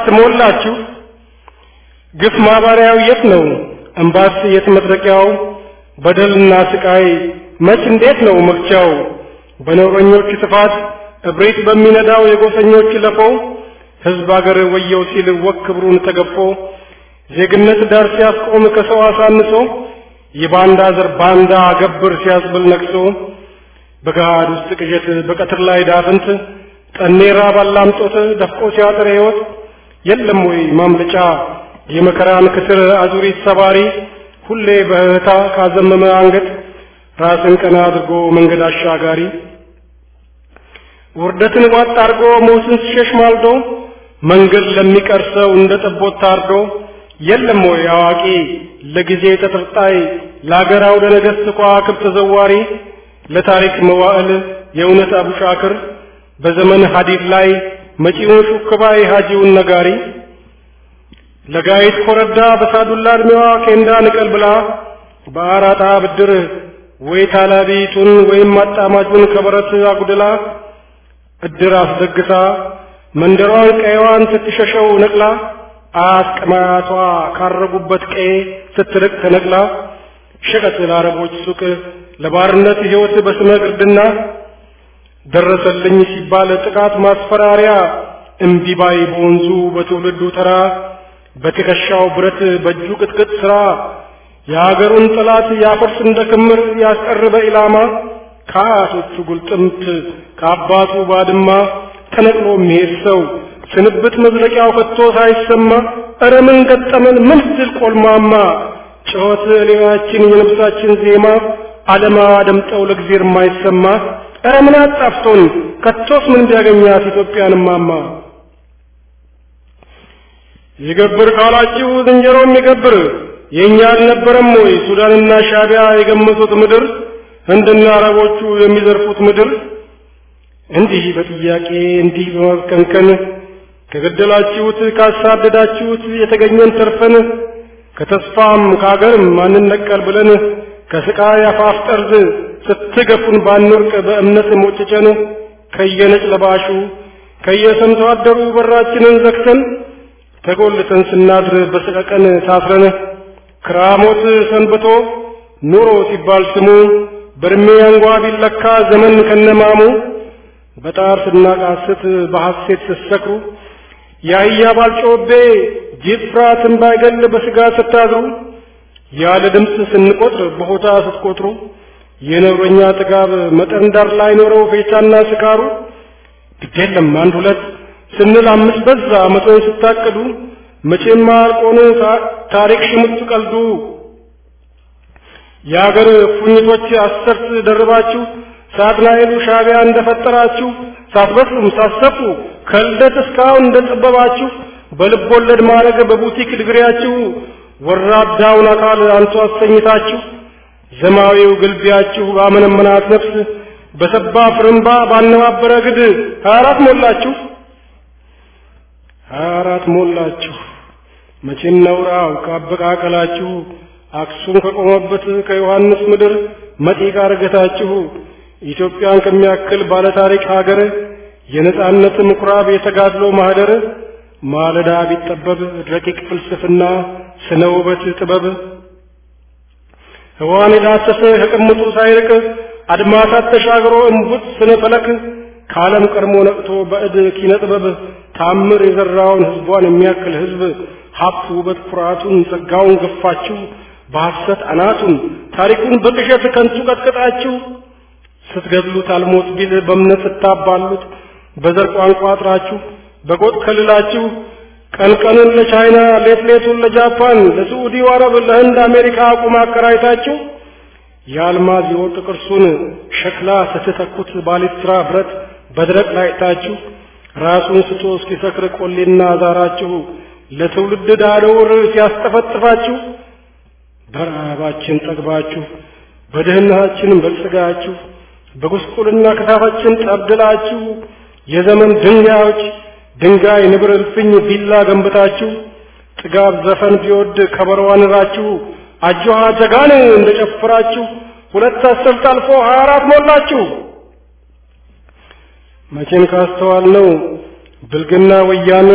ሞላችሁ? ግፍ ማባሪያው የት ነው? እምባስ የት መድረቂያው? በደልና ስቃይ መች እንዴት ነው መግቻው? በነውረኞች ጥፋት እብሪት በሚነዳው የጎሰኞች ለፎ ሕዝብ አገር ወየው ሲል ወክ ክብሩን ተገፎ ዜግነት ዳር ሲያስቆም ከሰው አሳንሶ የባንዳ ዘር ባንዳ ገብር ሲያስብል ነቅሶ በገሃድ ውስጥ ቅዠት በቀትር ላይ ዳፍንት ጠኔራ ባላምጦት ደፍቆ ሲያጥር ሕይወት የለም ወይ ማምለጫ የመከራን ክትር አዙሪት ሰባሪ ሁሌ በእህታ ካዘመመ አንገት ራስን ቀና አድርጎ መንገድ አሻጋሪ ውርደትን ዋጥ አድርጎ ሞትን ሲሸሽ ማልዶ መንገድ ለሚቀር ሰው እንደ ጠቦት ታርዶ የለም ወይ አዋቂ ለጊዜ ተጠርጣይ ለአገር አውደ ነገሥት ከዋክብት ተዘዋሪ ለታሪክ መዋዕል የእውነት አቡሻክር በዘመን ሐዲድ ላይ መጪውን ሹክባይ ሐጂውን ነጋሪ ለጋይት ኮረዳ በሳዱላ ዕድሜዋ ኬንዳ ንቀል ብላ በአራጣ ብድር ወይ ታላቢቱን ወይም አጣማጁን ከበረት አጉድላ እድር አስደግሳ መንደሯን ቀይዋን ስትሸሸው ነቅላ አስቀማቷ ካረጉበት ቀዬ ስትርቅ ተነቅላ ሸቀጥ ለአረቦች ሱቅ ለባርነት ሕይወት በስመ ግርድና ደረሰልኝ ሲባል ጥቃት ማስፈራሪያ እምቢባይ በወንዙ በትውልዱ ተራ በትከሻው ብረት በእጁ ቅጥቅጥ ሥራ የአገሩን ጠላት ያፈርስ እንደ ክምር ያስቀርበ ኢላማ ከአያቶቹ ጉልጥምት ከአባቱ ባድማ ተነቅሎ የሚሄድ ሰው ስንብት መዝለቂያው ከቶ ሳይሰማ እረ ምን ገጠመን ምን ድል ቆልማማ ጩኸት ሌላችን የነፍሳችን ዜማ ዓለማ ደምጠው ለእግዚአብሔር የማይሰማ እረ ምን አጣፍቶን ከቶስ ምን ቢያገኛት ኢትዮጵያን ማማ ይገብር ካላችሁ ዝንጀሮ የሚገብር የእኛ አልነበረም ወይ ሱዳንና ሻቢያ የገመቱት ምድር ህንድና አረቦቹ የሚዘርፉት ምድር እንዲህ በጥያቄ እንዲህ በመከንከን ከገደላችሁት ካሳደዳችሁት የተገኘን ተርፈን ከተስፋም ከአገርም ማንነቀል ብለን ከስቃይ አፋፍ ጠርዝ ስትገፉን ባንወርቅ በእምነት ሞጭጨን ከየነጭ ለባሹ ከየሰምቶ አደሩ በራችንን ዘግተን ተጎልተን ስናድር በሰቀቀን ታስረን ክራሞት ሰንብቶ ኑሮ ሲባል ስሙ በእድሜ አንጓ ቢለካ ዘመን ከነማሙ በጣር ስናቃስት በሐሴት ስትሰክሩ የአህያ ባልጮቤ ጅብ ፍርሃትን ባይገል በስጋ ስታዝሩ ያለ ድምፅ ስንቆጥር በሆታ ስትቆጥሩ የነውረኛ ጥጋብ መጠን ዳር ላይ ኖረው ፌቻና ስካሩ ግዴለም አንድ ሁለት ስንል አምስት በዛ መቶን ስታቅዱ መቼም አልቆኑ ታሪክ ሽሙጥ ቀልዱ የአገር ፉኝቶች አሰርት ደርባችሁ ሳጥናኤሉ ሻቢያ እንደፈጠራችሁ ሳትበስሉም ሳትሰፉ ከልደት እስካሁን እንደጠበባችሁ በልብ ወለድ ማድረግ በቡቲክ ድግሪያችሁ ወራዳውን አካል አንቱ አሰኝታችሁ ዘማዊው ግልቢያችሁ ባመነመናት ነፍስ በሰባ ፍርምባ ባነባበረ ግድ ሀያ አራት ሞላችሁ ሀያ አራት ሞላችሁ መቼም ነውራው ካበቃቀላችሁ አክሱም ከቆመበት ከዮሐንስ ምድር መጢቃ ርገታችሁ ኢትዮጵያን ከሚያክል ባለታሪክ ሀገር የነጻነት ምኩራብ የተጋድሎ ማህደር ማለዳ ቢጠበብ ረቂቅ ፍልስፍና ስነ ውበት ጥበብ ህዋን የዳሰሰ ከቅምጡ ሳይርቅ አድማሳት ተሻግሮ እምቡጥ ስነ ፈለክ ከዓለም ቀድሞ ነቅቶ በእድ ኪነ ጥበብ ታምር የዘራውን ህዝቧን የሚያክል ህዝብ ሀብት ውበት ኩራቱን ጸጋውን ገፋችሁ በሐሰት አናቱን ታሪኩን በቅዠት ከንቱ ቀጥቅጣችሁ ስትገድሉት አልሞት ቢል በእምነት ስታባሉት በዘር ቋንቋ አጥራችሁ በጎጥ ከልላችሁ ቀን ቀኑን ለቻይና ሌት ሌቱን ለጃፓን ለስዑዲ አረብ ለህንድ አሜሪካ አቁም አከራይታችሁ የአልማዝ የወርቅ ቅርሱን ሸክላ ስትተኩት ባሊስትራ ብረት በድረቅ ላይታችሁ ራሱን ስቶ እስኪሰክር ቆሌና ዛራችሁ ለትውልድ ዳደውር ሲያስጠፈጥፋችሁ በረሃባችን ጠግባችሁ በድህነታችን በልጽጋችሁ በጉስቁልና ከታፋችን ጠብድላችሁ የዘመን ድንጋዮች ድንጋይ ንብር እልፍኝ ቢላ ገንብታችሁ ጥጋብ ዘፈን ቢወድ ከበሮ አንራችሁ አጆሃ ጀጋን እንደጨፍራችሁ ሁለት አስርት አልፎ ሀያ አራት ሞላችሁ። መቼም ካስተዋል ነው ብልግና ወያኔ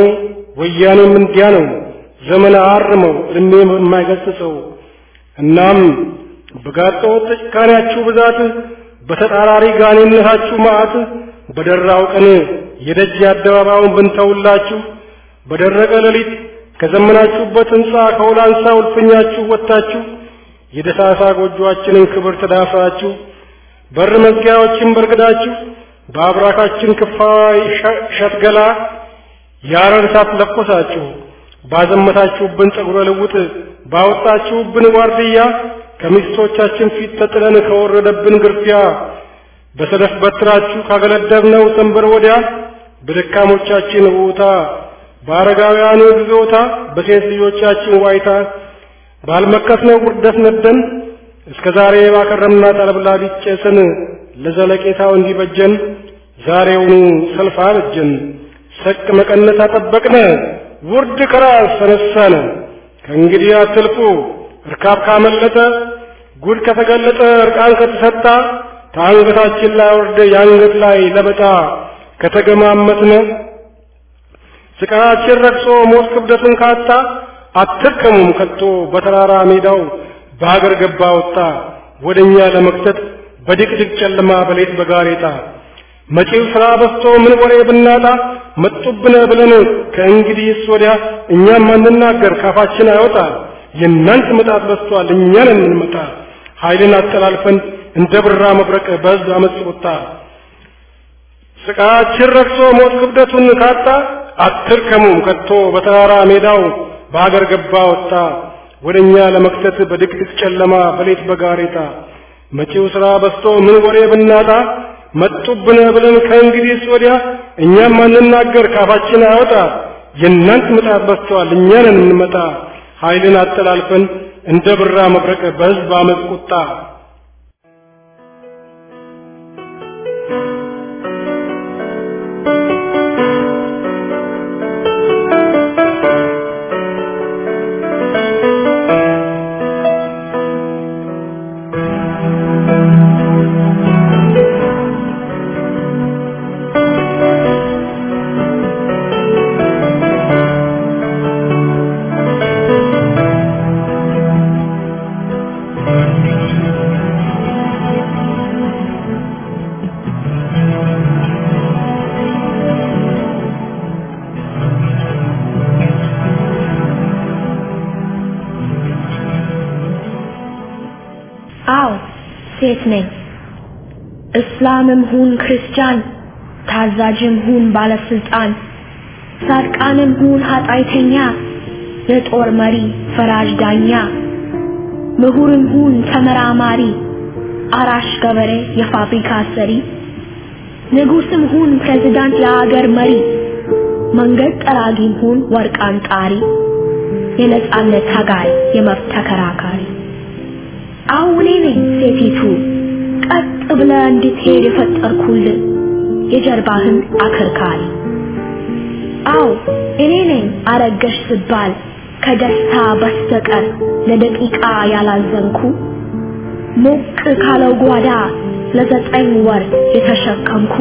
ወያኔም እንዲያ ነው ዘመን አርመው እድሜ የማይገስጸው እናም በጋጠወጥ ጭካኔያችሁ ብዛት በተጣራሪ ጋኔነታችሁ መዓት በደራው ቀን የደጅ አደባባዩን ብንተውላችሁ በደረቀ ሌሊት ከዘመናችሁበት ሕንፃ ከውላንሳው እልፍኛችሁ ወጥታችሁ የደሳሳ ጎጆአችንን ክብር ተዳፍራችሁ በር መዝጊያዎችን በርግዳችሁ በአብራካችን ክፋይ ሸትገላ ያረር እሳት ለኮሳችሁ ባዘመታችሁብን ጸጉረ ልውጥ ባወጣችሁብን ዋርድያ ከሚስቶቻችን ፊት ተጥለን ከወረደብን ግርፊያ በሰደፍ በትራችሁ ካገለደብነው ሰንበር ወዲያ በደካሞቻችን ውታ በአረጋውያኑ ግዞታ በሴት ልጆቻችን ዋይታ ባልመከስነው ውርደት ነደን እስከ ዛሬ ባከረምናት አለብላቢት ጨስን ለዘለቄታው እንዲበጀን ዛሬውኑ ሰልፍ አበጀን ሰቅ መቀነት አጠበቅነ ውርድ ከራስ ተነሳነ ከእንግዲህ አትልፉ እርካብ ካመለጠ ጉድ ከተገለጠ እርቃን ከተሰጣ ከአንገታችን ላይ ወርደ የአንገት ላይ ለበጣ ከተገማመትነ ስቃያችን ረግጾ ሞት ክብደትን ካጣ አትርከሙም ከቶ በተራራ ሜዳው በሀገር ገባ ወጣ ወደኛ ለመክተት በድቅድቅ ጨለማ በሌት በጋሬጣ መጪው ስራ በስቶ ምን ወሬ ብናጣ መጡብነ ብለን ከእንግዲህስ ወዲያ እኛም አንናገር ካፋችን አይወጣ የእናንት ምጣት በስቷል እኛን የምንመጣ ኃይልን አጠላልፈን እንደ ብራ መብረቅ በሕዝብ አመፅ ወጣ ስቃችን ረክሶ ሞት ክብደቱን ካጣ አትርከሙም ከቶ በተራራ ሜዳው በአገር ገባ ወጣ ወደኛ ለመክተት በድቅድቅ ጨለማ በሌት በጋሬጣ መጪው ስራ በስቶ ምን ወሬ ብናጣ መጡብነ ብለን ከእንግዲህስ ወዲያ እኛም አንናገር ካፋችን አይወጣ የእናንት ምጣት በስተዋል እኛንን እንመጣ ኃይልን አጠላልፈን እንደ ብራ መብረቅ በሕዝብ አመፅ ቁጣ አዎ ሴት ነኝ። እስላምም ሁን ክርስቲያን፣ ታዛዥም ሁን ባለስልጣን፣ ጻድቃንም ሁን ኃጢአተኛ፣ የጦር መሪ ፈራጅ ዳኛ፣ ምሁርም ሁን ተመራማሪ፣ አራሽ ገበሬ የፋብሪካ ሰሪ፣ ንጉስም ሁን ፕሬዝዳንት የአገር መሪ፣ መንገድ ጠራጊም ሁን ወርቅ አንጣሪ፣ የነጻነት ታጋይ የመብት ተከራካሪ አሁን እኔ ነኝ ሴቲቱ ቀጥ ብለ እንድትሄድ የፈጠርኩልን የጀርባህን አከርካሪ። አዎ እኔ ነኝ አረገሽ ስባል ከደስታ በስተቀር ለደቂቃ ያላዘንኩ ሞቅ ካለው ጓዳ ለዘጠኝ ወር የተሸከምኩ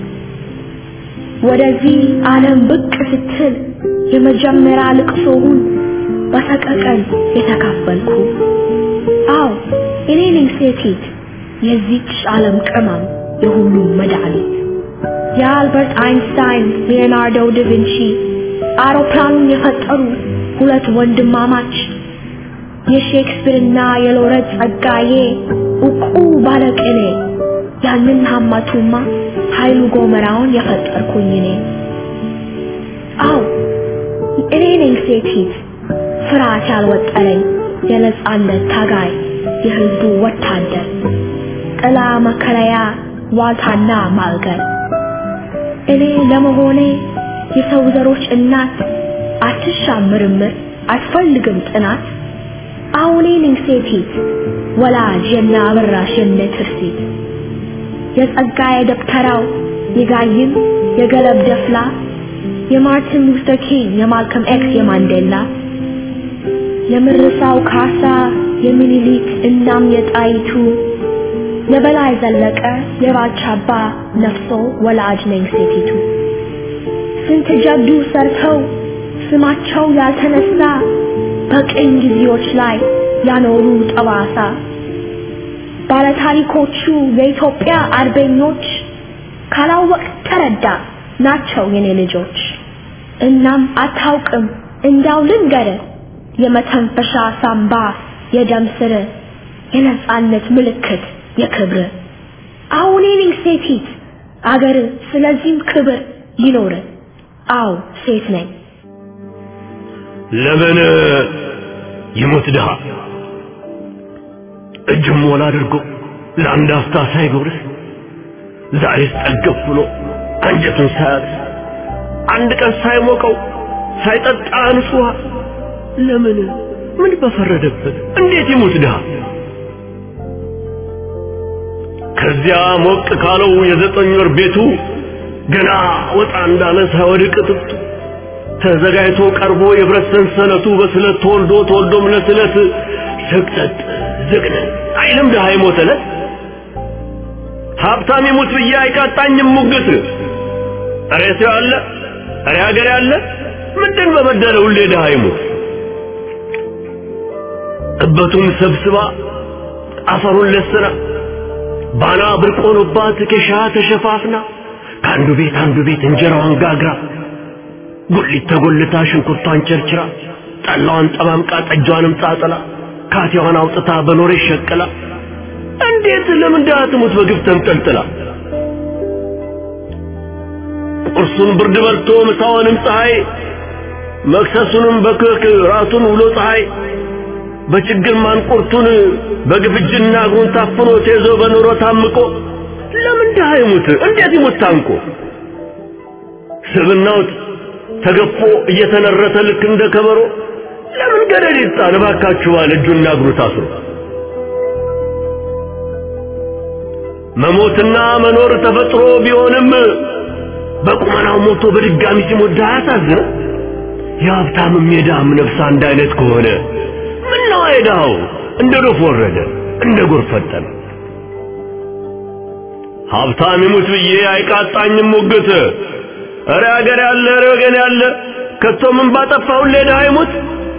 ወደዚህ ዓለም ብቅ ስትል የመጀመሪያ ልቅሶውን በሰቀቀን የተካፈልኩ አዎ እኔ ነኝ ሴቲት የዚች ዓለም ቅመም የሁሉም መድኃኒት የአልበርት አይንስታይን ሊዮናርዶ ዳቪንቺ አውሮፕላኑን የፈጠሩ ሁለት ወንድማማች የሼክስፒርና የሎረት ጸጋዬ እቁ ባለቅኔ ያንን ሀማቱማ ኃይሉ ጎመራውን የፈጠርኩኝ እኔ አዎ እኔ ነኝ ሴቲት ፍርሃት ያልወጠረኝ የነጻነት ታጋይ የህዝቡ ወታደር ጥላ መከለያ ዋልታና ማልገር እኔ ለመሆኔ የሰው ዘሮች እናት አትሻም ምርምር አትፈልግም ጥናት አሁኔ ነኝ ሴቲት ወላጅ የነ አበራሽ የነ ትርሲት የጸጋዬ ደብተራው የጋይም የገለብ ደፍላ የማርቲን ሉተር ኪንግ የማልከም ኤክስ የማንዴላ የምርሳው ካሳ የሚኒሊክ እናም የጣይቱ የበላይ ዘለቀ የባልቻባ ነፍሶ ወላጅ ነኝ ሴቲቱ ስንት ጀብዱ ሰርተው ስማቸው ያልተነሳ በቅኝ ጊዜዎች ላይ ያኖሩ ጠባሳ ባለታሪኮቹ የኢትዮጵያ አርበኞች ካላወቅ ተረዳ ናቸው የኔ ልጆች። እናም አታውቅም እንዳው ልንገር የመተንፈሻ ሳምባ የደም ስር የነጻነት ምልክት የክብር አሁን እኔ ሴቲት አገር ስለዚህም ክብር ይኖር አው ሴት ነኝ ለምን ይሞት ድሃ እጅም ሞላ አድርጎ ለአንድ አፍታ ሳይጎርስ ዛሬስ ጠገብ ብሎ አንጀቱን ሳያርስ አንድ ቀን ሳይሞቀው ሳይጠጣ ንጹህ ውሃ ለምን ምን በፈረደበት እንዴት ይሙት ድሃ ከዚያ ሞቅ ካለው የዘጠኝ ወር ቤቱ ገና ወጣ እንዳለ ሳይወድቅ ጥፍቱ ተዘጋጅቶ ቀርቦ የብረት ሰንሰለቱ በስለት ተወልዶ ተወልዶም ለስለት ስቅጠጥ ዝግነን አይልም ድሃ የሞተለት ሀብታም ይሙት ብዬ አይቃጣኝም ሙግት እሬ ሰው ያለ እሬ ሀገር ያለ ምንድን በበደለ ሁሌ ድሃ ይሙት እበቱን ሰብስባ አፈሩን ለስና ባና ብርቆኖባት ኬሻ ተሸፋፍና ከአንዱ ቤት አንዱ ቤት እንጀራዋን ጋግራ ጉሊት ተጎልታ ሽንኩርቷን ቸርችራ ጠላዋን ጠማምቃ ጠጇንም ጣጥላ ካቴዋን አውጥታ በኖሬ ሸቅላ እንዴት ለምን ድሃ ትሙት በግፍ ተንጠልጥላ ቁርሱን ብርድ በልቶ ምሳውንም ፀሐይ መክሰሱንም በክክ ራቱን ውሎ ፀሐይ በችግር ማንቁርቱን በግፍጅና እግሩን ታፍኖ ተይዞ በኑሮ ታምቆ ለምን ድሃ ይሙት እንዴት ይሙት ታንቆ ስብናው ተገፎ እየተነረተ ልክ እንደ ከበሮ ለምን ገደል ይጣል እባካችሁ ባለ እጁና እግሩ ታስሮ መሞትና መኖር ተፈጥሮ ቢሆንም በቁመናው ሞቶ በድጋሚ ሲሞት ድሃ ያሳዝነ የሀብታምም የድሃም ነፍስ አንድ አይነት ከሆነ ምነው የድሃው እንደ ዶፍ ወረደ እንደ ጎርፍ ፈጠነ ሀብታም ይሙት ብዬ አይቃጣኝም ሙግት እረ ሀገር ያለ እረ ወገን ያለ ከቶ ምን ባጠፋው ለድሃ ይሙት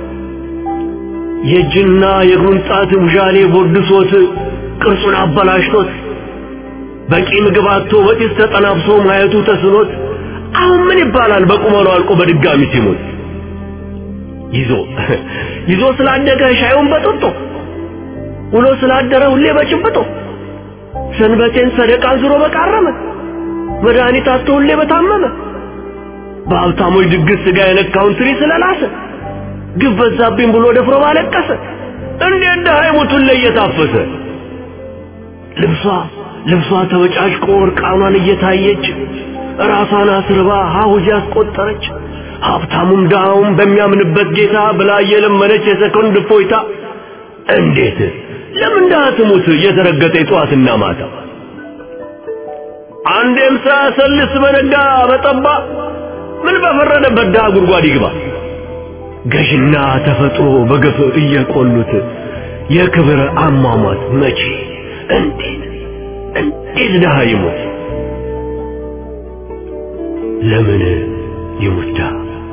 የእጅና የእግሩን ጣት ውዣሌ ቦድሶት ቅርጹን አበላሽቶት በቂ ምግብ አጥቶ በጢስ ተጠናብሶ ማየቱ ተስኖት አሁን ምን ይባላል በቁመኑ አልቆ በድጋሚ ሲሞት ይዞ ይዞ ስላደገ ሻዩን በጥጦ ውሎ ስላደረ ሁሌ በጭብጦ ሰንበቴን ሰደቃ ዙሮ በቃረመ መድኃኒት አጥቶ ሁሌ በታመመ በሀብታሞች ድግስ ስጋ የነካውን ትሪ ስለላሰ ግፍ በዛብኝ ብሎ ደፍሮ ባለቀሰ እንዴት ድሃ ይሙቱን ላይ እየታፈሰ ልብሷ ልብሷ ተበጫጭቆ እርቃኗን እየታየች ራሷን አስርባ ሀውጅ ያስቆጠረች ሀብታሙም ድሃውም በሚያምንበት ጌታ ብላ እየለመነች የሰኮንድ እፎይታ እንዴት ለምን ድሃ ትሙት እየተረገጠ ጠዋትና ማታ አንዴም ሳያሰልስ በነጋ በጠባ ምን በፈረደበት ድሃ ጉድጓድ ይግባ ገዥና ተፈጥሮ በገፍ እየቆሉት የክብር አሟሟት መቼ እንዴት እንዴት ድሃ ይሞት ለምን ይሙት ድሃ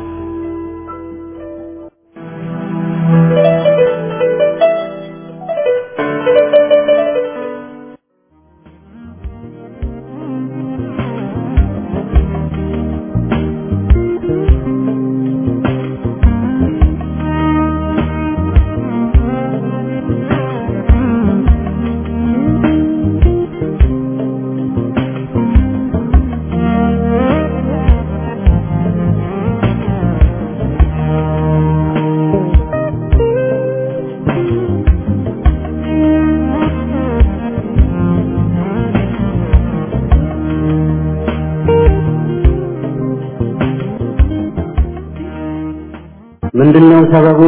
ምንድነው ሰበቡ?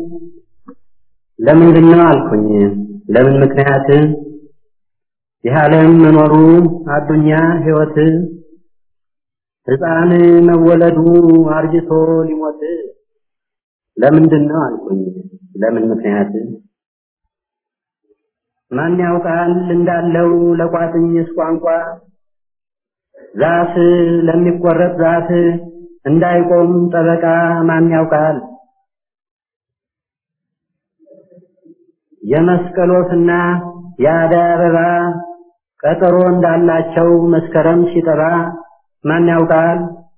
ለምንድነው አልኩኝ። ለምን ምክንያት ይህ ዓለም መኖሩ አዱኛ ህይወት ሕፃን መወለዱ አርጅቶ ሊሞት ለምንድነው አልኩኝ። ለምን ምክንያት ማን ያውቃል እንዳለው ለቋጥኝስ ቋንቋ ዛፍ ለሚቆረጥ ዛፍ እንዳይቆም ጠበቃ ማን ያውቃል? የመስቀል ወፍና የአደይ አበባ ቀጠሮ እንዳላቸው መስከረም ሲጠባ ማን ያውቃል?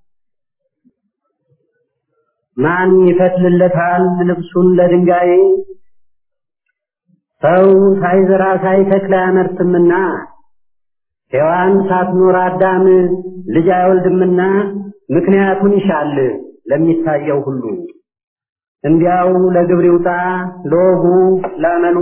ማን ይፈትልለታል ልብሱን ለድንጋይ? ሰው ሳይዘራ ሳይተክል አያመርትምና ሔዋን ሳትኖር አዳም ልጅ አይወልድምና ምክንያቱን ይሻል ለሚታየው ሁሉ እንዲያው ለግብር ይውጣ ለወጉ ላመሉ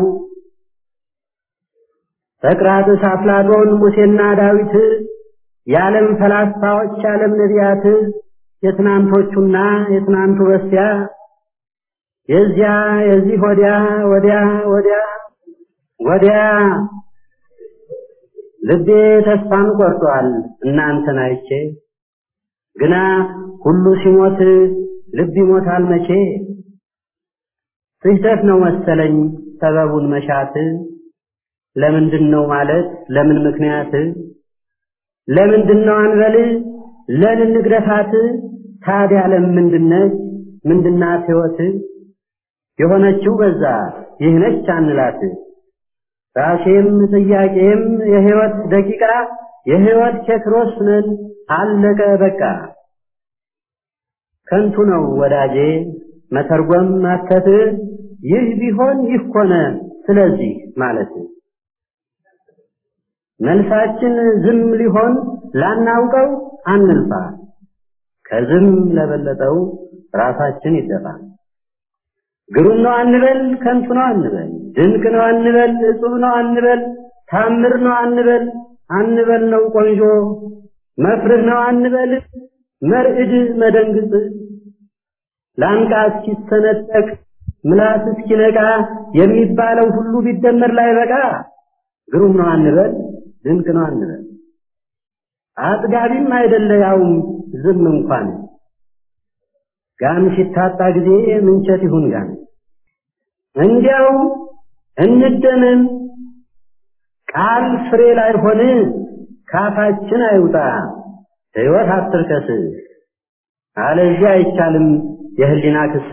ሰቅራጥስ አፍላጦን ሙሴና ዳዊት የዓለም ፈላስፋዎች የዓለም ነቢያት የትናንቶቹና የትናንቱ በስቲያ የዚያ የዚህ ወዲያ ወዲያ ወዲያ ወዲያ ልቤ ተስፋን ቆርጧል እናንተን አይቼ ግና ሁሉ ሲሞት ልብ ይሞታል መቼ ስህተት ነው መሰለኝ ሰበቡን መሻት ለምንድን ነው ማለት ለምን ምክንያት ለምንድን ነው አንበል ለምን ንግረታት ታዲያ ለምንድነች ምንድናት ሕይወት የሆነችው በዛ ይህ ነች አንላት ራሴም ጥያቄም የሕይወት ደቂቃ የሕይወት ኬክሮስ ነን አለቀ በቃ ከንቱ ነው ወዳጄ መተርጎም ማተት ይህ ቢሆን ይህ ሆነ ስለዚህ ማለት መልሳችን ዝም ሊሆን ላናውቀው አንልፋ ከዝም ለበለጠው ራሳችን ይደፋ ግሩም ነው አንበል ከንቱ ነው አንበል ድንቅ ነው አንበል እጹብ ነው አንበል ታምር ነው አንበል አንበል ነው ቆንጆ መፍርህ ነው አንበል መርዕድ መደንግጥ ላንቃ እስኪሰነጠቅ ምላስ እስኪነቃ የሚባለው ሁሉ ቢደመር ላይ በቃ ግሩም ነው አንበል ድንቅ ነው አንበል አጥጋቢም አይደለ ያውም ዝም እንኳን ጋም ሲታጣ ጊዜ ምንቸት ይሁን ጋም እንዲያው እንደምን ቃል ፍሬ ላይ ሆነ ካፋችን አይውጣ ሕይወት አትርከስ አለዚያ አይቻልም የህሊና ክስ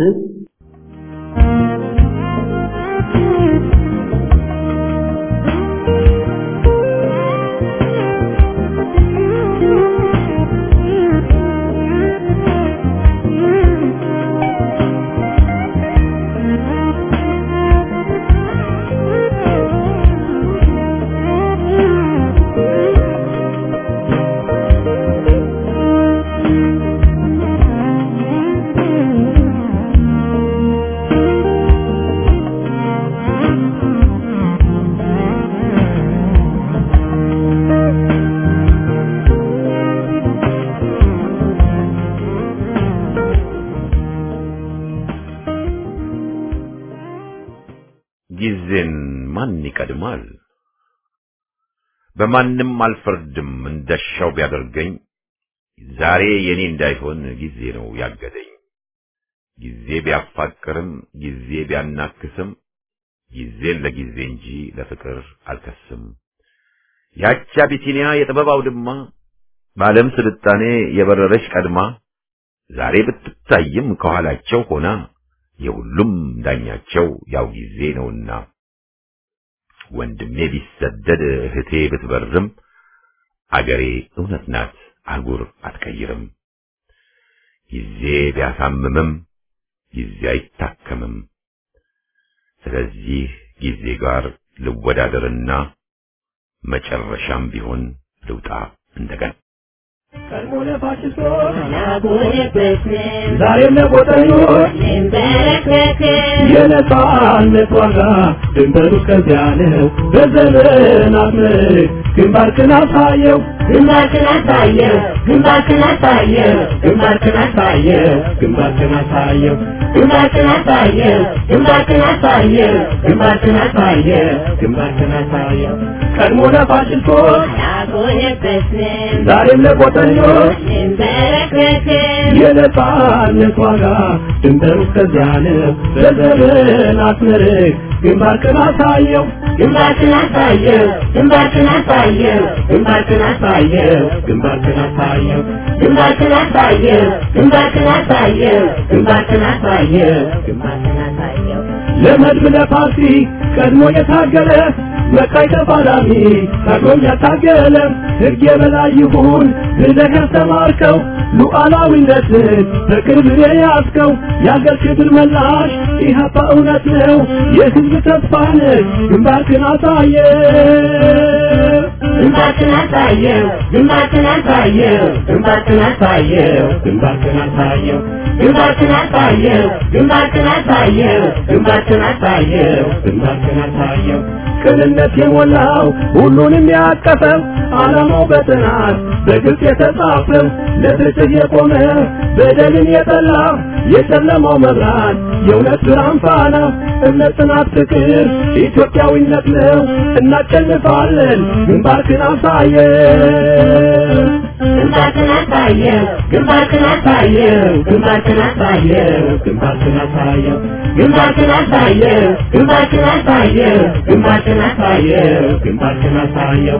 ጊዜን ማን ይቀድማል? በማንም አልፈርድም እንደሻው ቢያደርገኝ ዛሬ የኔ እንዳይሆን ጊዜ ነው ያገደኝ። ጊዜ ቢያፋቅርም ጊዜ ቢያናክስም ጊዜን ለጊዜ እንጂ ለፍቅር አልከስም። ያቺ አቢሲኒያ የጥበብ አውድማ በዓለም ስልጣኔ የበረረች ቀድማ ዛሬ ብትታይም ከኋላቸው ሆና የሁሉም ዳኛቸው ያው ጊዜ ነውና ወንድሜ ቢሰደድ እህቴ ብትበርም አገሬ እውነት ናት አህጉር አትቀይርም። ጊዜ ቢያሳምምም ጊዜ አይታከምም። ስለዚህ ጊዜ ጋር ልወዳደርና መጨረሻም ቢሆን ልውጣ እንደገና ቀድሞ ለፋሽስቶች ዛሬም ለጎጠኞች የነጻነት ዋጋ ድንበሩ እስከዚያ ነው። በዘመናት ምርክ ግንባርክን አሳየው ግንባርክን አሳየው ግንባርክን አሳየው ግንባርክን አሳየው ግንባርክን አሳየው ግንባርክን አሳየው ግንባርክን አሳየው ግንባርክን አሳየው ግንባርክን አሳየው ቀድሞ ለፋሽስቶች ዛሬም ለጎጠኞች የነጻነት ዋጋ ድንበሩ እስከዚያ ነው። በዘመናት ምርክ ግንባርክን አሳየው ግንባርክን አሳየው ግንባርክን አሳየው ግንባርክን አሳየው አሳየው ግንባርክን አሳየው ግንባርክን አሳየው ግንባርክን አሳየው ግንባርክን አሳየው ግንባርክን አሳየው ለመድብ ለፓርቲ ቀድሞ የታገለ መቃይ ተፋላሚ ታግሎም ያታገለ ሕግ የበላይ ይሁን ብለህ ያስተማርከው ሉዓላዊነትን በቅርብ የያዝከው የአገር ክብር መላሽ ኢህአፓ እውነት ነው የሕዝብ ተስፋ ነህ ግንባርክን አሳየ ግንባርክን አሳየው ግንባርክን አሳየው ግንባርክን አሳየው ግንባርክን አሳየው ግንባርክን አሳየው ግንባርክን አሳየው ግንባርክን አሳየው ግንባርክን አሳየው ቅንነት የሞላው ሁሉንም ያቀፈው ዓላማው በጥናት በግልጽ የተጻፈው ለፍትህ የቆመ በደልን የጠላ የጨለማው መብራት የእውነት ብርሃን ፋና እምነት፣ ጽናት፣ ፍቅር ኢትዮጵያዊነት ነው። እናሸንፋለን። ግንባርክን አሳየው ግንባርክን አሳየው ግንባርክን አሳየው ግንባርክን አሳየው ግንባርክን አሳየው ግንባርክን አሳየው ግንባርክን አሳየው ግንባርክን አሳየው ግንባርክን አሳየው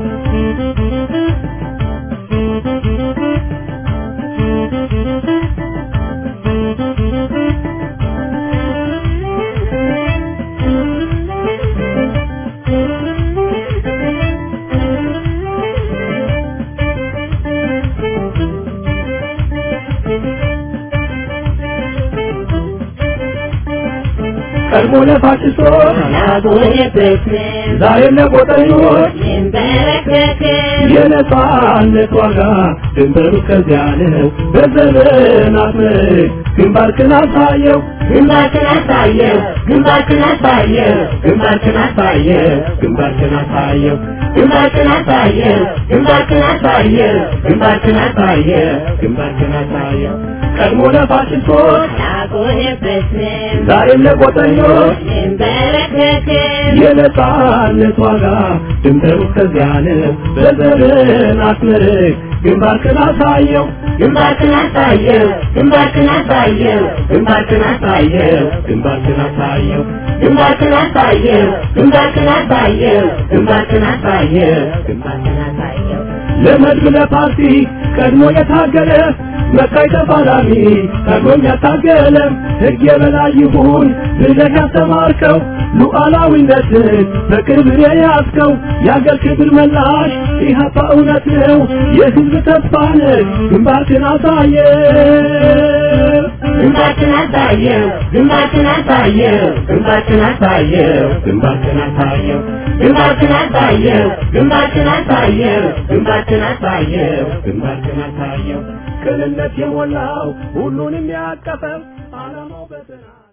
ቀድሞ ለፋሽስቶች ያጎነበስን ዛሬም ለቆጠኞች ይንበረከክን የነጻነት ዋጋ ድንበሩ ከዚያ ነው። በዘመናት ምርክ ግንባርክን አሳየው ግንባርክን አሳየው ግንባርክን አሳየው ግንባርክን አሳየው ግንባርክን አሳየው ግንባርክን አሳየው ግንባርክን አሳየው ግንባርክን አሳየው ግንባርክን አሳየው ቀድሞ ለፋሽስቶች ያጎነበስን ዛሬም ለቆጠኞች ይንበረከክን የነጻነት ዋጋ ድንበሩ ከዚያ ነው። በዘመናት ምርክ ግንባርክን አሳየው ግንባርክን አሳየው ግንባርክን አሳየው ግንባርክን አሳየው ግንባርክን አሳየው ግንባርክን አሳየው ግንባርክን አሳየው ግንባርክን አሳየው ግንባርክን አሳየው ለመድብ ለፓርቲ ቀድሞ የታገለ መካይ ተፋላሚ ታግሎም ያታገለ ሕግ የበላይ ይሁን ብለህ ያስተማርከው ሉዓላዊነትን በቅርብ የያዝከው የአገር ክብር መላሽ ኢህአፓ እውነት ነው የሕዝብ ተስፋ ነህ ግንባርክን አሳየ ግንባርክን አሳየው ግንባርክን አሳየው ግንባርክን አሳየው ግንባርክን አሳየው ግንባርክን አሳየው ግንባርክን አሳየው ግንባርክን አሳየው ግንባርክን አሳየው ቅንነት የሞላው ሁሉንም ያቀፈው ዓላማው በጥናት